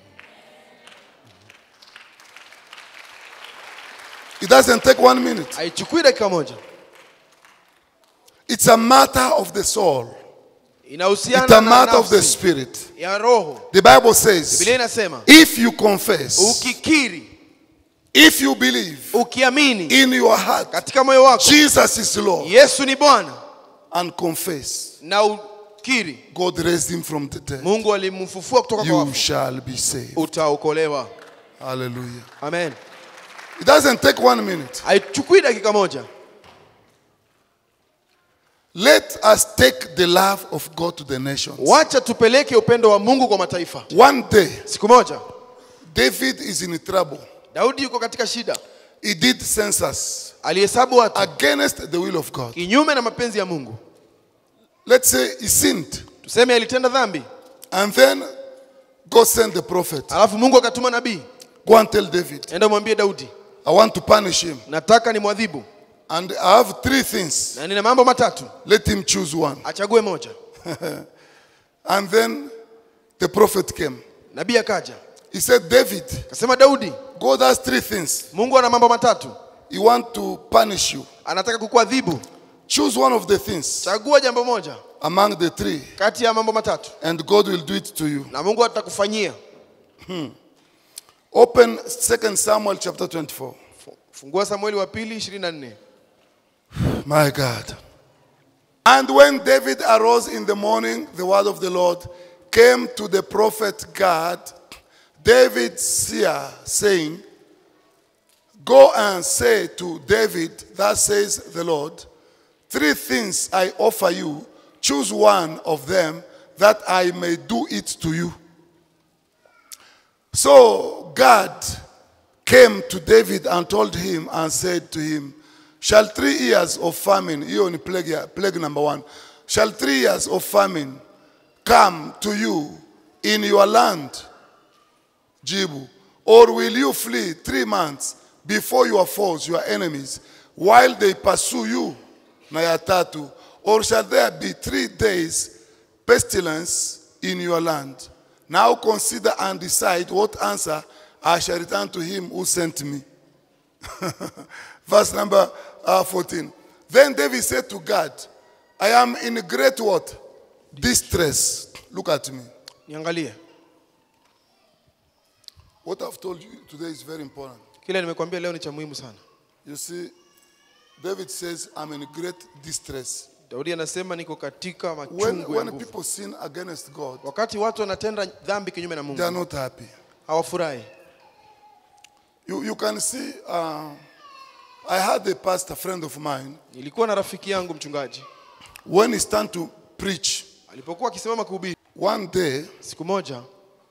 It doesn't take one minute. haichukui dakika moja It's a matter of the soul. It's inahusiana a na matter of the nafsi spirit. ya roho The Bible says, biblia inasema if you confess, ukikiri if you believe ukiamini in your heart, katika moyo wako Jesus is Lord, yesu ni bwana and confess, na ukiri God raised him from the dead, mungu alimfufua kutoka kwa you wafu shall be saved. utaokolewa Hallelujah. amen It doesn't take one minute. haichukui dakika moja Let us take the love of God to the nations. wacha tupeleke upendo wa mungu kwa mataifa One day, siku moja David is in trouble. daudi yuko katika shida He did census alihesabu watu against the will of God. kinyume na mapenzi ya mungu Let's say he sinned. tuseme alitenda dhambi And then God sent the prophet. alafu mungu akatuma nabii Go and tell David, enda umwambie daudi I want to punish him. nataka ni mwadhibu And I have three things. na nina mambo matatu Let him choose one. achague moja And then the prophet came. nabii akaja He said, David, akasema daudi God has three things. mungu ana mambo matatu He want to punish you. anataka kukuadhibu Choose one of the things chagua jambo moja among the three, kati ya mambo matatu and God will do it to you. na mungu atakufanyia Open 2 Samuel chapter 24. fungua samueli wa pili 24 My God. And when David arose in the morning, the word of the Lord came to the prophet Gad, David seer, saying, Go and say to David, Thus says the Lord, Three things I offer you, choose one of them that I may do it to you. So God came to David and told him and said to him, Shall three years of famine, hiyo ni plague, ya- plague number one, shall three years of famine come to you in your land, Jibu, or will you flee three months before your foes, your enemies, while they pursue you, na ya tatu, or shall there be three days pestilence in your land? Now consider and decide what answer I shall return to him who sent me. Verse number uh, 14. Then David said to God, I am in great what? Distress. Look at me. niangalie What I've told you today is very important. kile nimekwambia leo ni cha muhimu sana You see, David says, I'm in great distress. Daudi anasema niko katika When, machungu ya when nguvu. people sin against God, Wakati watu wanatenda dhambi kinyume na they are Mungu not happy. hawafurahi. You, you can see, uh, I had a pastor friend of mine, Nilikuwa na rafiki yangu mchungaji when he stand to preach, alipokuwa akisimama kuhubiri, one day siku moja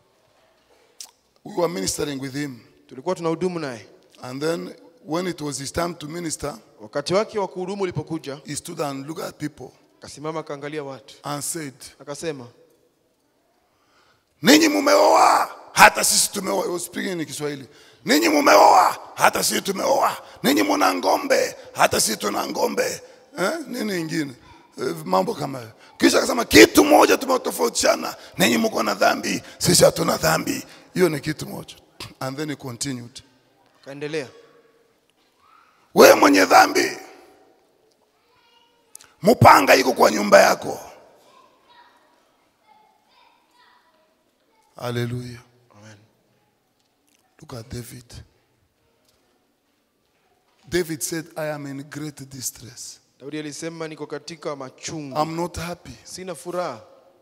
we were ministering with him. tulikuwa tunahudumu naye. And then when it was his time to minister, Wakati wake wa kuhudumu ulipokuja, he stood and looked at people akasimama akaangalia watu, and said, akasema ninyi mumeoa hata sisi tumeoa He was speaking in Kiswahili ninyi mumeoa hata sisi tumeoa ninyi muna ngombe hata sisi tuna ngombe eh? nini ingine eh, mambo kama hayo kisha akasema kitu moja tumetofautiana ninyi mko na dhambi sisi hatuna dhambi hiyo ni kitu moja and then he continued akaendelea, wewe mwenye dhambi mupanga iko kwa nyumba yako haleluya Amen. Look at David. David said, I am in great distress. Daudi alisema niko katika machungu, I'm not happy. sina furaha,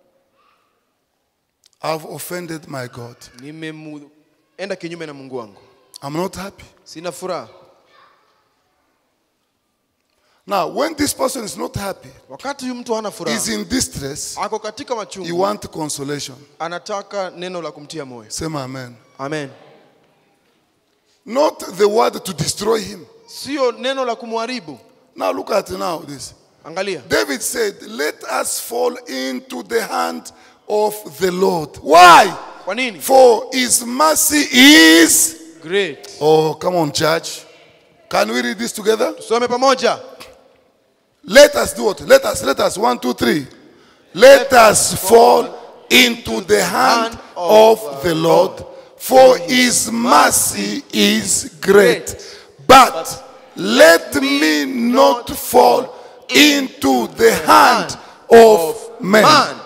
I've offended my God. nimeenda kinyume na Mungu wangu, I'm not happy. sina furaha. Now, when this person is not happy, Wakati huyu mtu hana furaha, is in distress, ako katika he machungu, wants consolation. anataka neno la kumtia moyo. Say amen. Amen. Not the word to destroy him. Sio neno la kumharibu. Now look at now this. Angalia, David said, Let us fall into the hand of the Lord. Why? kwa nini? For his mercy is. Great. Oh, come on, church. Can we read this together? Tusome pamoja. Let us do what? Let us, let us. One, two, three. Let us fall into the hand of the Lord, for his mercy is great. But let me not fall into the hand of man. Man.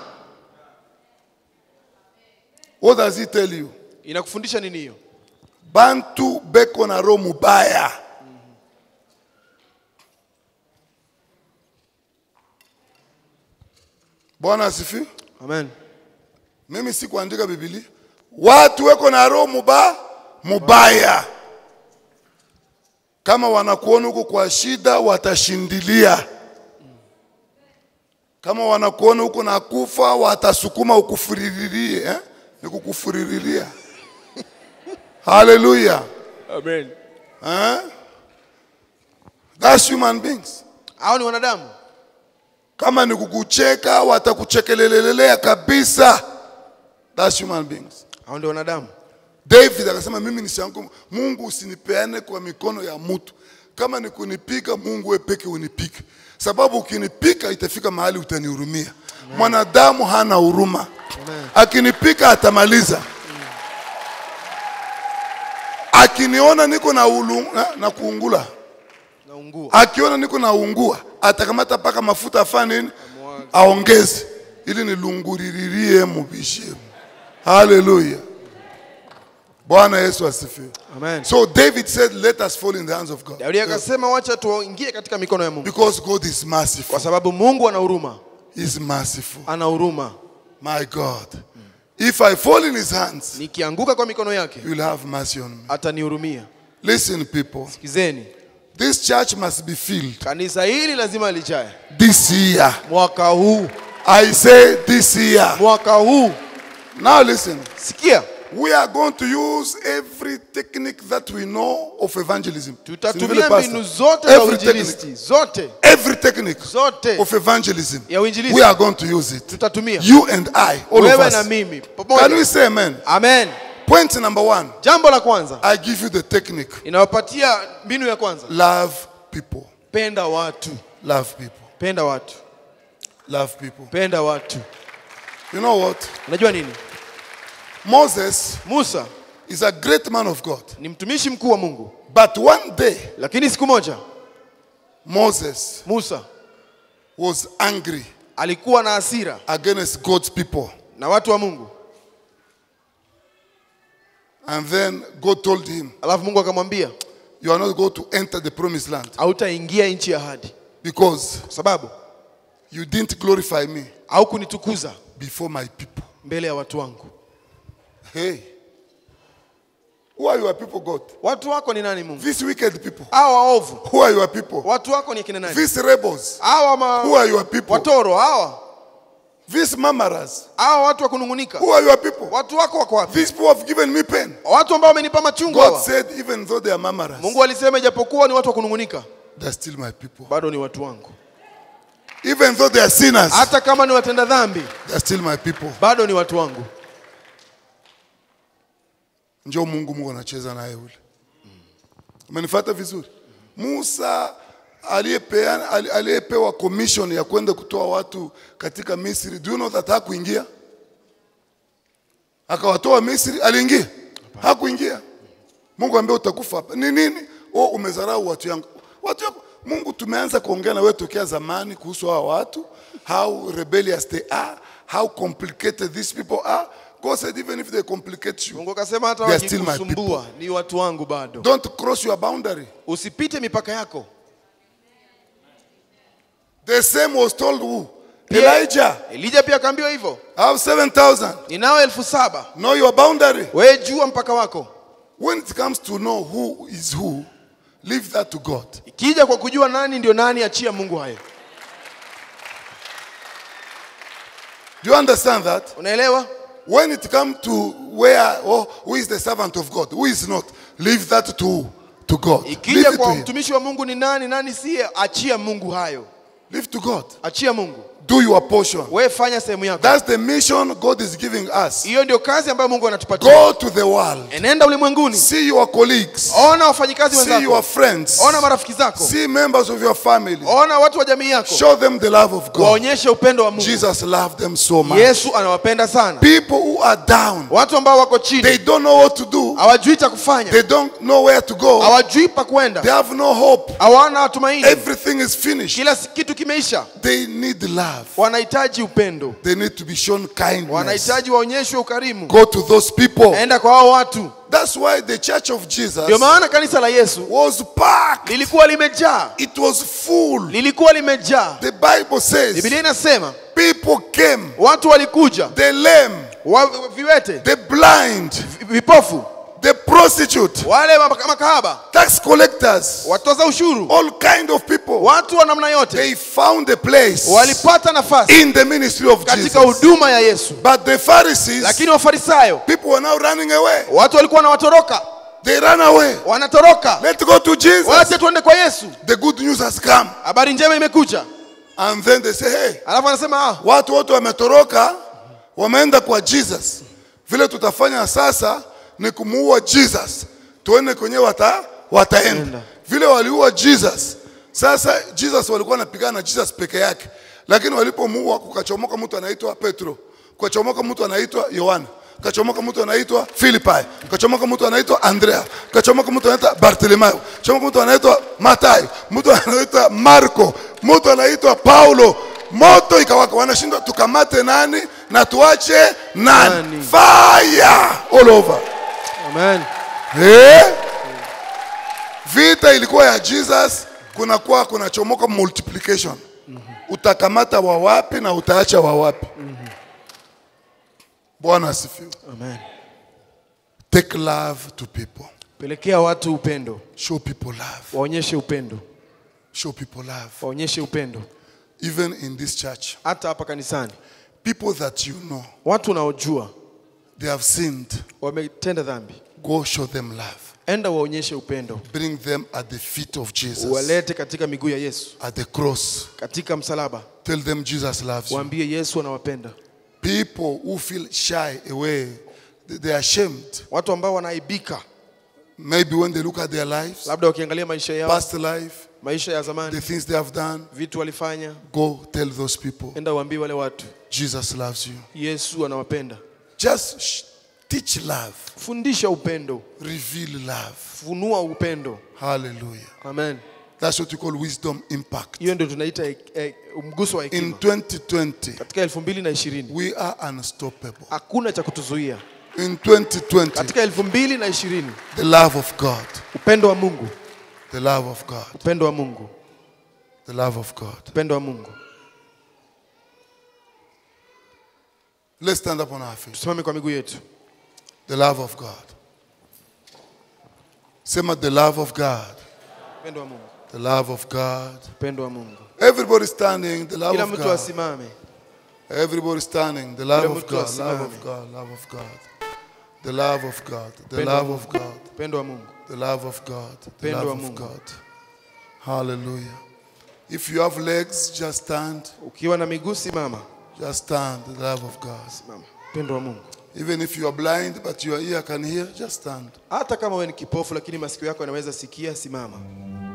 What does he tell you? Inakufundisha nini hiyo? Bantu beko na roho mubaya. Bwana asifiwe. Amen. Mimi sikuandika Biblia. Watu weko na roho muba mubaya. Kama wanakuona huko kwa shida, watashindilia. Kama wanakuona huko na kufa, watasukuma ukufuririe eh? Ni kukufuriria. Hallelujah. Amen. Eh? That's human beings. Hao ni wanadamu. Kama ni kukucheka, watakuchekelelelea kabisa. That's human beings. Hao ndio wanadamu. David akasema mimi nisianguke, Mungu usinipeane kwa mikono ya mtu. Kama ni kunipika, Mungu wewe peke unipike, sababu ukinipika itafika mahali utanihurumia. Mwanadamu hana huruma, akinipika atamaliza. Akiniona niko na, ulu, na, na kuungula, Naungua. akiona niko na ungua, atakamata paka mafuta afanye nini, aongeze ili nilunguririe mubishie. Haleluya! Bwana Yesu asifiwe. Amen. So David said, Let us fall in the hands of God. Daudi akasema wacha tuingie katika mikono ya Mungu. Because God is merciful. Kwa sababu Mungu ana huruma. He is merciful. Ana huruma. My God. If I fall in his hands, Nikianguka kwa mikono yake, he will have mercy on me. atanihurumia. Listen, people. Sikizeni. This church must be filled Kanisa hili lazima lijae. this year. Mwaka huu. I say this year. Mwaka huu. Now listen. Sikia. We are going to use every technique that we know of evangelism. Tutatumia mbinu zote za Every technique. uinjilisti. Zote. Every technique Zote. of evangelism. Ya uinjilisti. We are going to use it. Tutatumia. You and I, all of Wewe na us. mimi. Can we Pamoja. say amen? Amen. Point number one. Jambo la kwanza. I give you the technique. Inawapatia mbinu ya kwanza. Love people. Penda watu. Love people. Penda watu. Love people. Penda watu. You know what? Unajua nini? Moses Musa is a great man of God. ni mtumishi mkuu wa Mungu, But one day, lakini siku moja Moses Musa was angry alikuwa na hasira against God's people. na watu wa Mungu, And then God told him, alafu Mungu akamwambia You are not going to enter the promised land hautaingia nchi ya ahadi, because kwa sababu You didn't glorify me au kunitukuza before my people. mbele ya watu wangu Hey. Who are your people, God? watu wako ni nani mungu These wicked people. hawa waovu Who are your people? watu wako ni akina nani These rebels. hawa Who ma... are your people? watoro hawa These mamaras. hawa watu wa kunungunika Who are your people? watu wako wako wapi These people have given me pain. watu ambao wamenipa machungu God hawa said, even though they are mamaras, mungu alisema ijapokuwa ni watu wa kunungunika they're still my people. bado ni watu wangu Even though they are sinners, hata kama ni watenda dhambi they're still my people. bado ni watu wangu Njoo Mungu Mungu anacheza naye ule. Umenifuata vizuri? Musa aliyepeana ali- aliyepewa commission ya kwenda kutoa watu katika Misri, do you know that hakuingia? Akawatoa Misri, aliingia? Hakuingia. Mungu ambaye utakufa hapa. Ni nini? Oh, umezarau watu yangu. Watu yako. Mungu tumeanza kuongea na wewe tokea zamani kuhusu hawa watu, how rebellious they are, how complicated these people are. God said even if they complicate you, mungu akasema hata They are still my wakikusumbua ni watu wangu bado don't cross your boundary. usipite mipaka yako The same was told who? Pia- Elijah. elija pia akaambiwa hivyo I have 7,000. ninao elfu saba Know your boundary. wewe jua mpaka wako When it comes to know who is who, leave that to God. ikija kwa kujua nani ndio nani achia mungu hayo Do you understand that? unaelewa When it comes to where, oh, who is the servant of God, who is not, leave that to, to God. Leave ikija it to kwa him. mtumishi wa mungu ni nani nani siye achia mungu hayo Leave to God. achia mungu Do your portion. wewe fanya sehemu yako That's the mission God is giving us. hiyo ndio kazi ambayo mungu anatupatia Go to the world. enenda ulimwenguni See your colleagues. ona wafanyikazi See your wenzako friends. ona marafiki zako See members of your family. ona watu wa jamii yako Show them the love of God. waonyeshe upendo wa mungu Jesus loved them so much. yesu anawapenda sana People who are down, watu ambao wako they chini don't know what to do. hawajui cha kufanya They don't know where to go. hawajui pa They kwenda have no hope. hawana tumaini Everything is finished. kila kitu kimeisha They need love. wanahitaji upendo They need to be shown kindness. wanahitaji waonyeshwe ukarimu Go to those people. enda kwa hao watu That's why the church of Jesus ndio maana kanisa la yesu was packed. lilikuwa limejaa It was full. lilikuwa limejaa The Bible says bibilia inasema people came, watu walikuja the lame, wa, viwete the blind, vi- vipofu the prostitute, wale maka- makahaba tax collectors, watoza ushuru all kind of people. watu wa namna yote They found a place walipata nafasi in the ministry of katika Jesus. huduma ya yesu But the Pharisees, lakini wafarisayo people were now running away. watu walikuwa wanawatoroka They ran away. wanatoroka Let's go to Jesus. wache tuende kwa yesu The good news has come. habari njema imekuja And then they say, hey, alafu anasema ah, watu wote wametoroka, wameenda kwa Jesus. Vile tutafanya sasa ni kumuua Jesus, tuone kwenye wata, wataenda. Enda. Vile waliua Jesus, sasa Jesus walikuwa wanapigana na Jesus peke yake, lakini walipomuua kukachomoka mtu anaitwa Petro, kukachomoka mtu anaitwa Yohana, kachomoka mtu anaitwa Filipi, kachomoka mtu anaitwa Andrea, kachomoka mtu anaitwa Bartimayo, kachomoka mtu anaitwa Mathayo, mtu anaitwa Marko, mtu anaitwa Paulo. Moto ikawaka, wanashindwa tukamate nani na tuache nani? Nani? Fire all over. amen Eh? Vita ilikuwa ya Jesus, kunakuwa kunachomoka multiplication. Utakamata wa wapi na utaacha wa wapi? Bwana asifiwe. amen Take love to people. pelekea watu upendo Show people love. waonyeshe upendo Show people love. waonyeshe upendo Even in this church, hata hapa kanisani people that you know, watu unaojua they have sinned. wametenda dhambi Go show them love. enda waonyeshe upendo Bring them at the feet of Jesus, walete katika miguu ya yesu at the cross. katika msalaba Tell them Jesus loves you. waambie yesu anawapenda People who feel shy away, they they are ashamed. watu ambao wanaaibika Maybe when they look at their lives, labda wakiangalia maisha yao past life, maisha ya the zamani things they have done, vitu walifanya go tell those people enda waambie wale watu Jesus loves you. yesu anawapenda Just sh- teach love, fundisha upendo reveal love. funua upendo Hallelujah. amen That's what we call wisdom impact. hiyo ndio tunaita eh, eh, mguso wa In hekima 2020, katika elfu mbili na ishirini we are unstoppable. hakuna cha kutuzuia In 2020, katika elfu mbili na ishirini the love of God, upendo wa mungu the love of God, upendo wa mungu the love of God. upendo wa mungu Let's stand up on our feet. tusimame kwa miguu yetu The love of God. Sema the love of God. upendo wa mungu The love of God. upendo wa mungu Everybody standing, the love kila of mtu God. asimame Everybody standing, the love Kila of mtu God, love asimame. of God, love of God. The love of God, the Upendo wa love of Mungu. God, upendo wa mungu the love of God, the Upendo love wa of Mungu. God. Hallelujah. If you have legs, just stand. ukiwa na miguu simama Just stand, the love of God. simama upendo wa mungu Even if you are blind but your ear can hear, just stand. hata kama wewe ni kipofu lakini masikio yako yanaweza sikia simama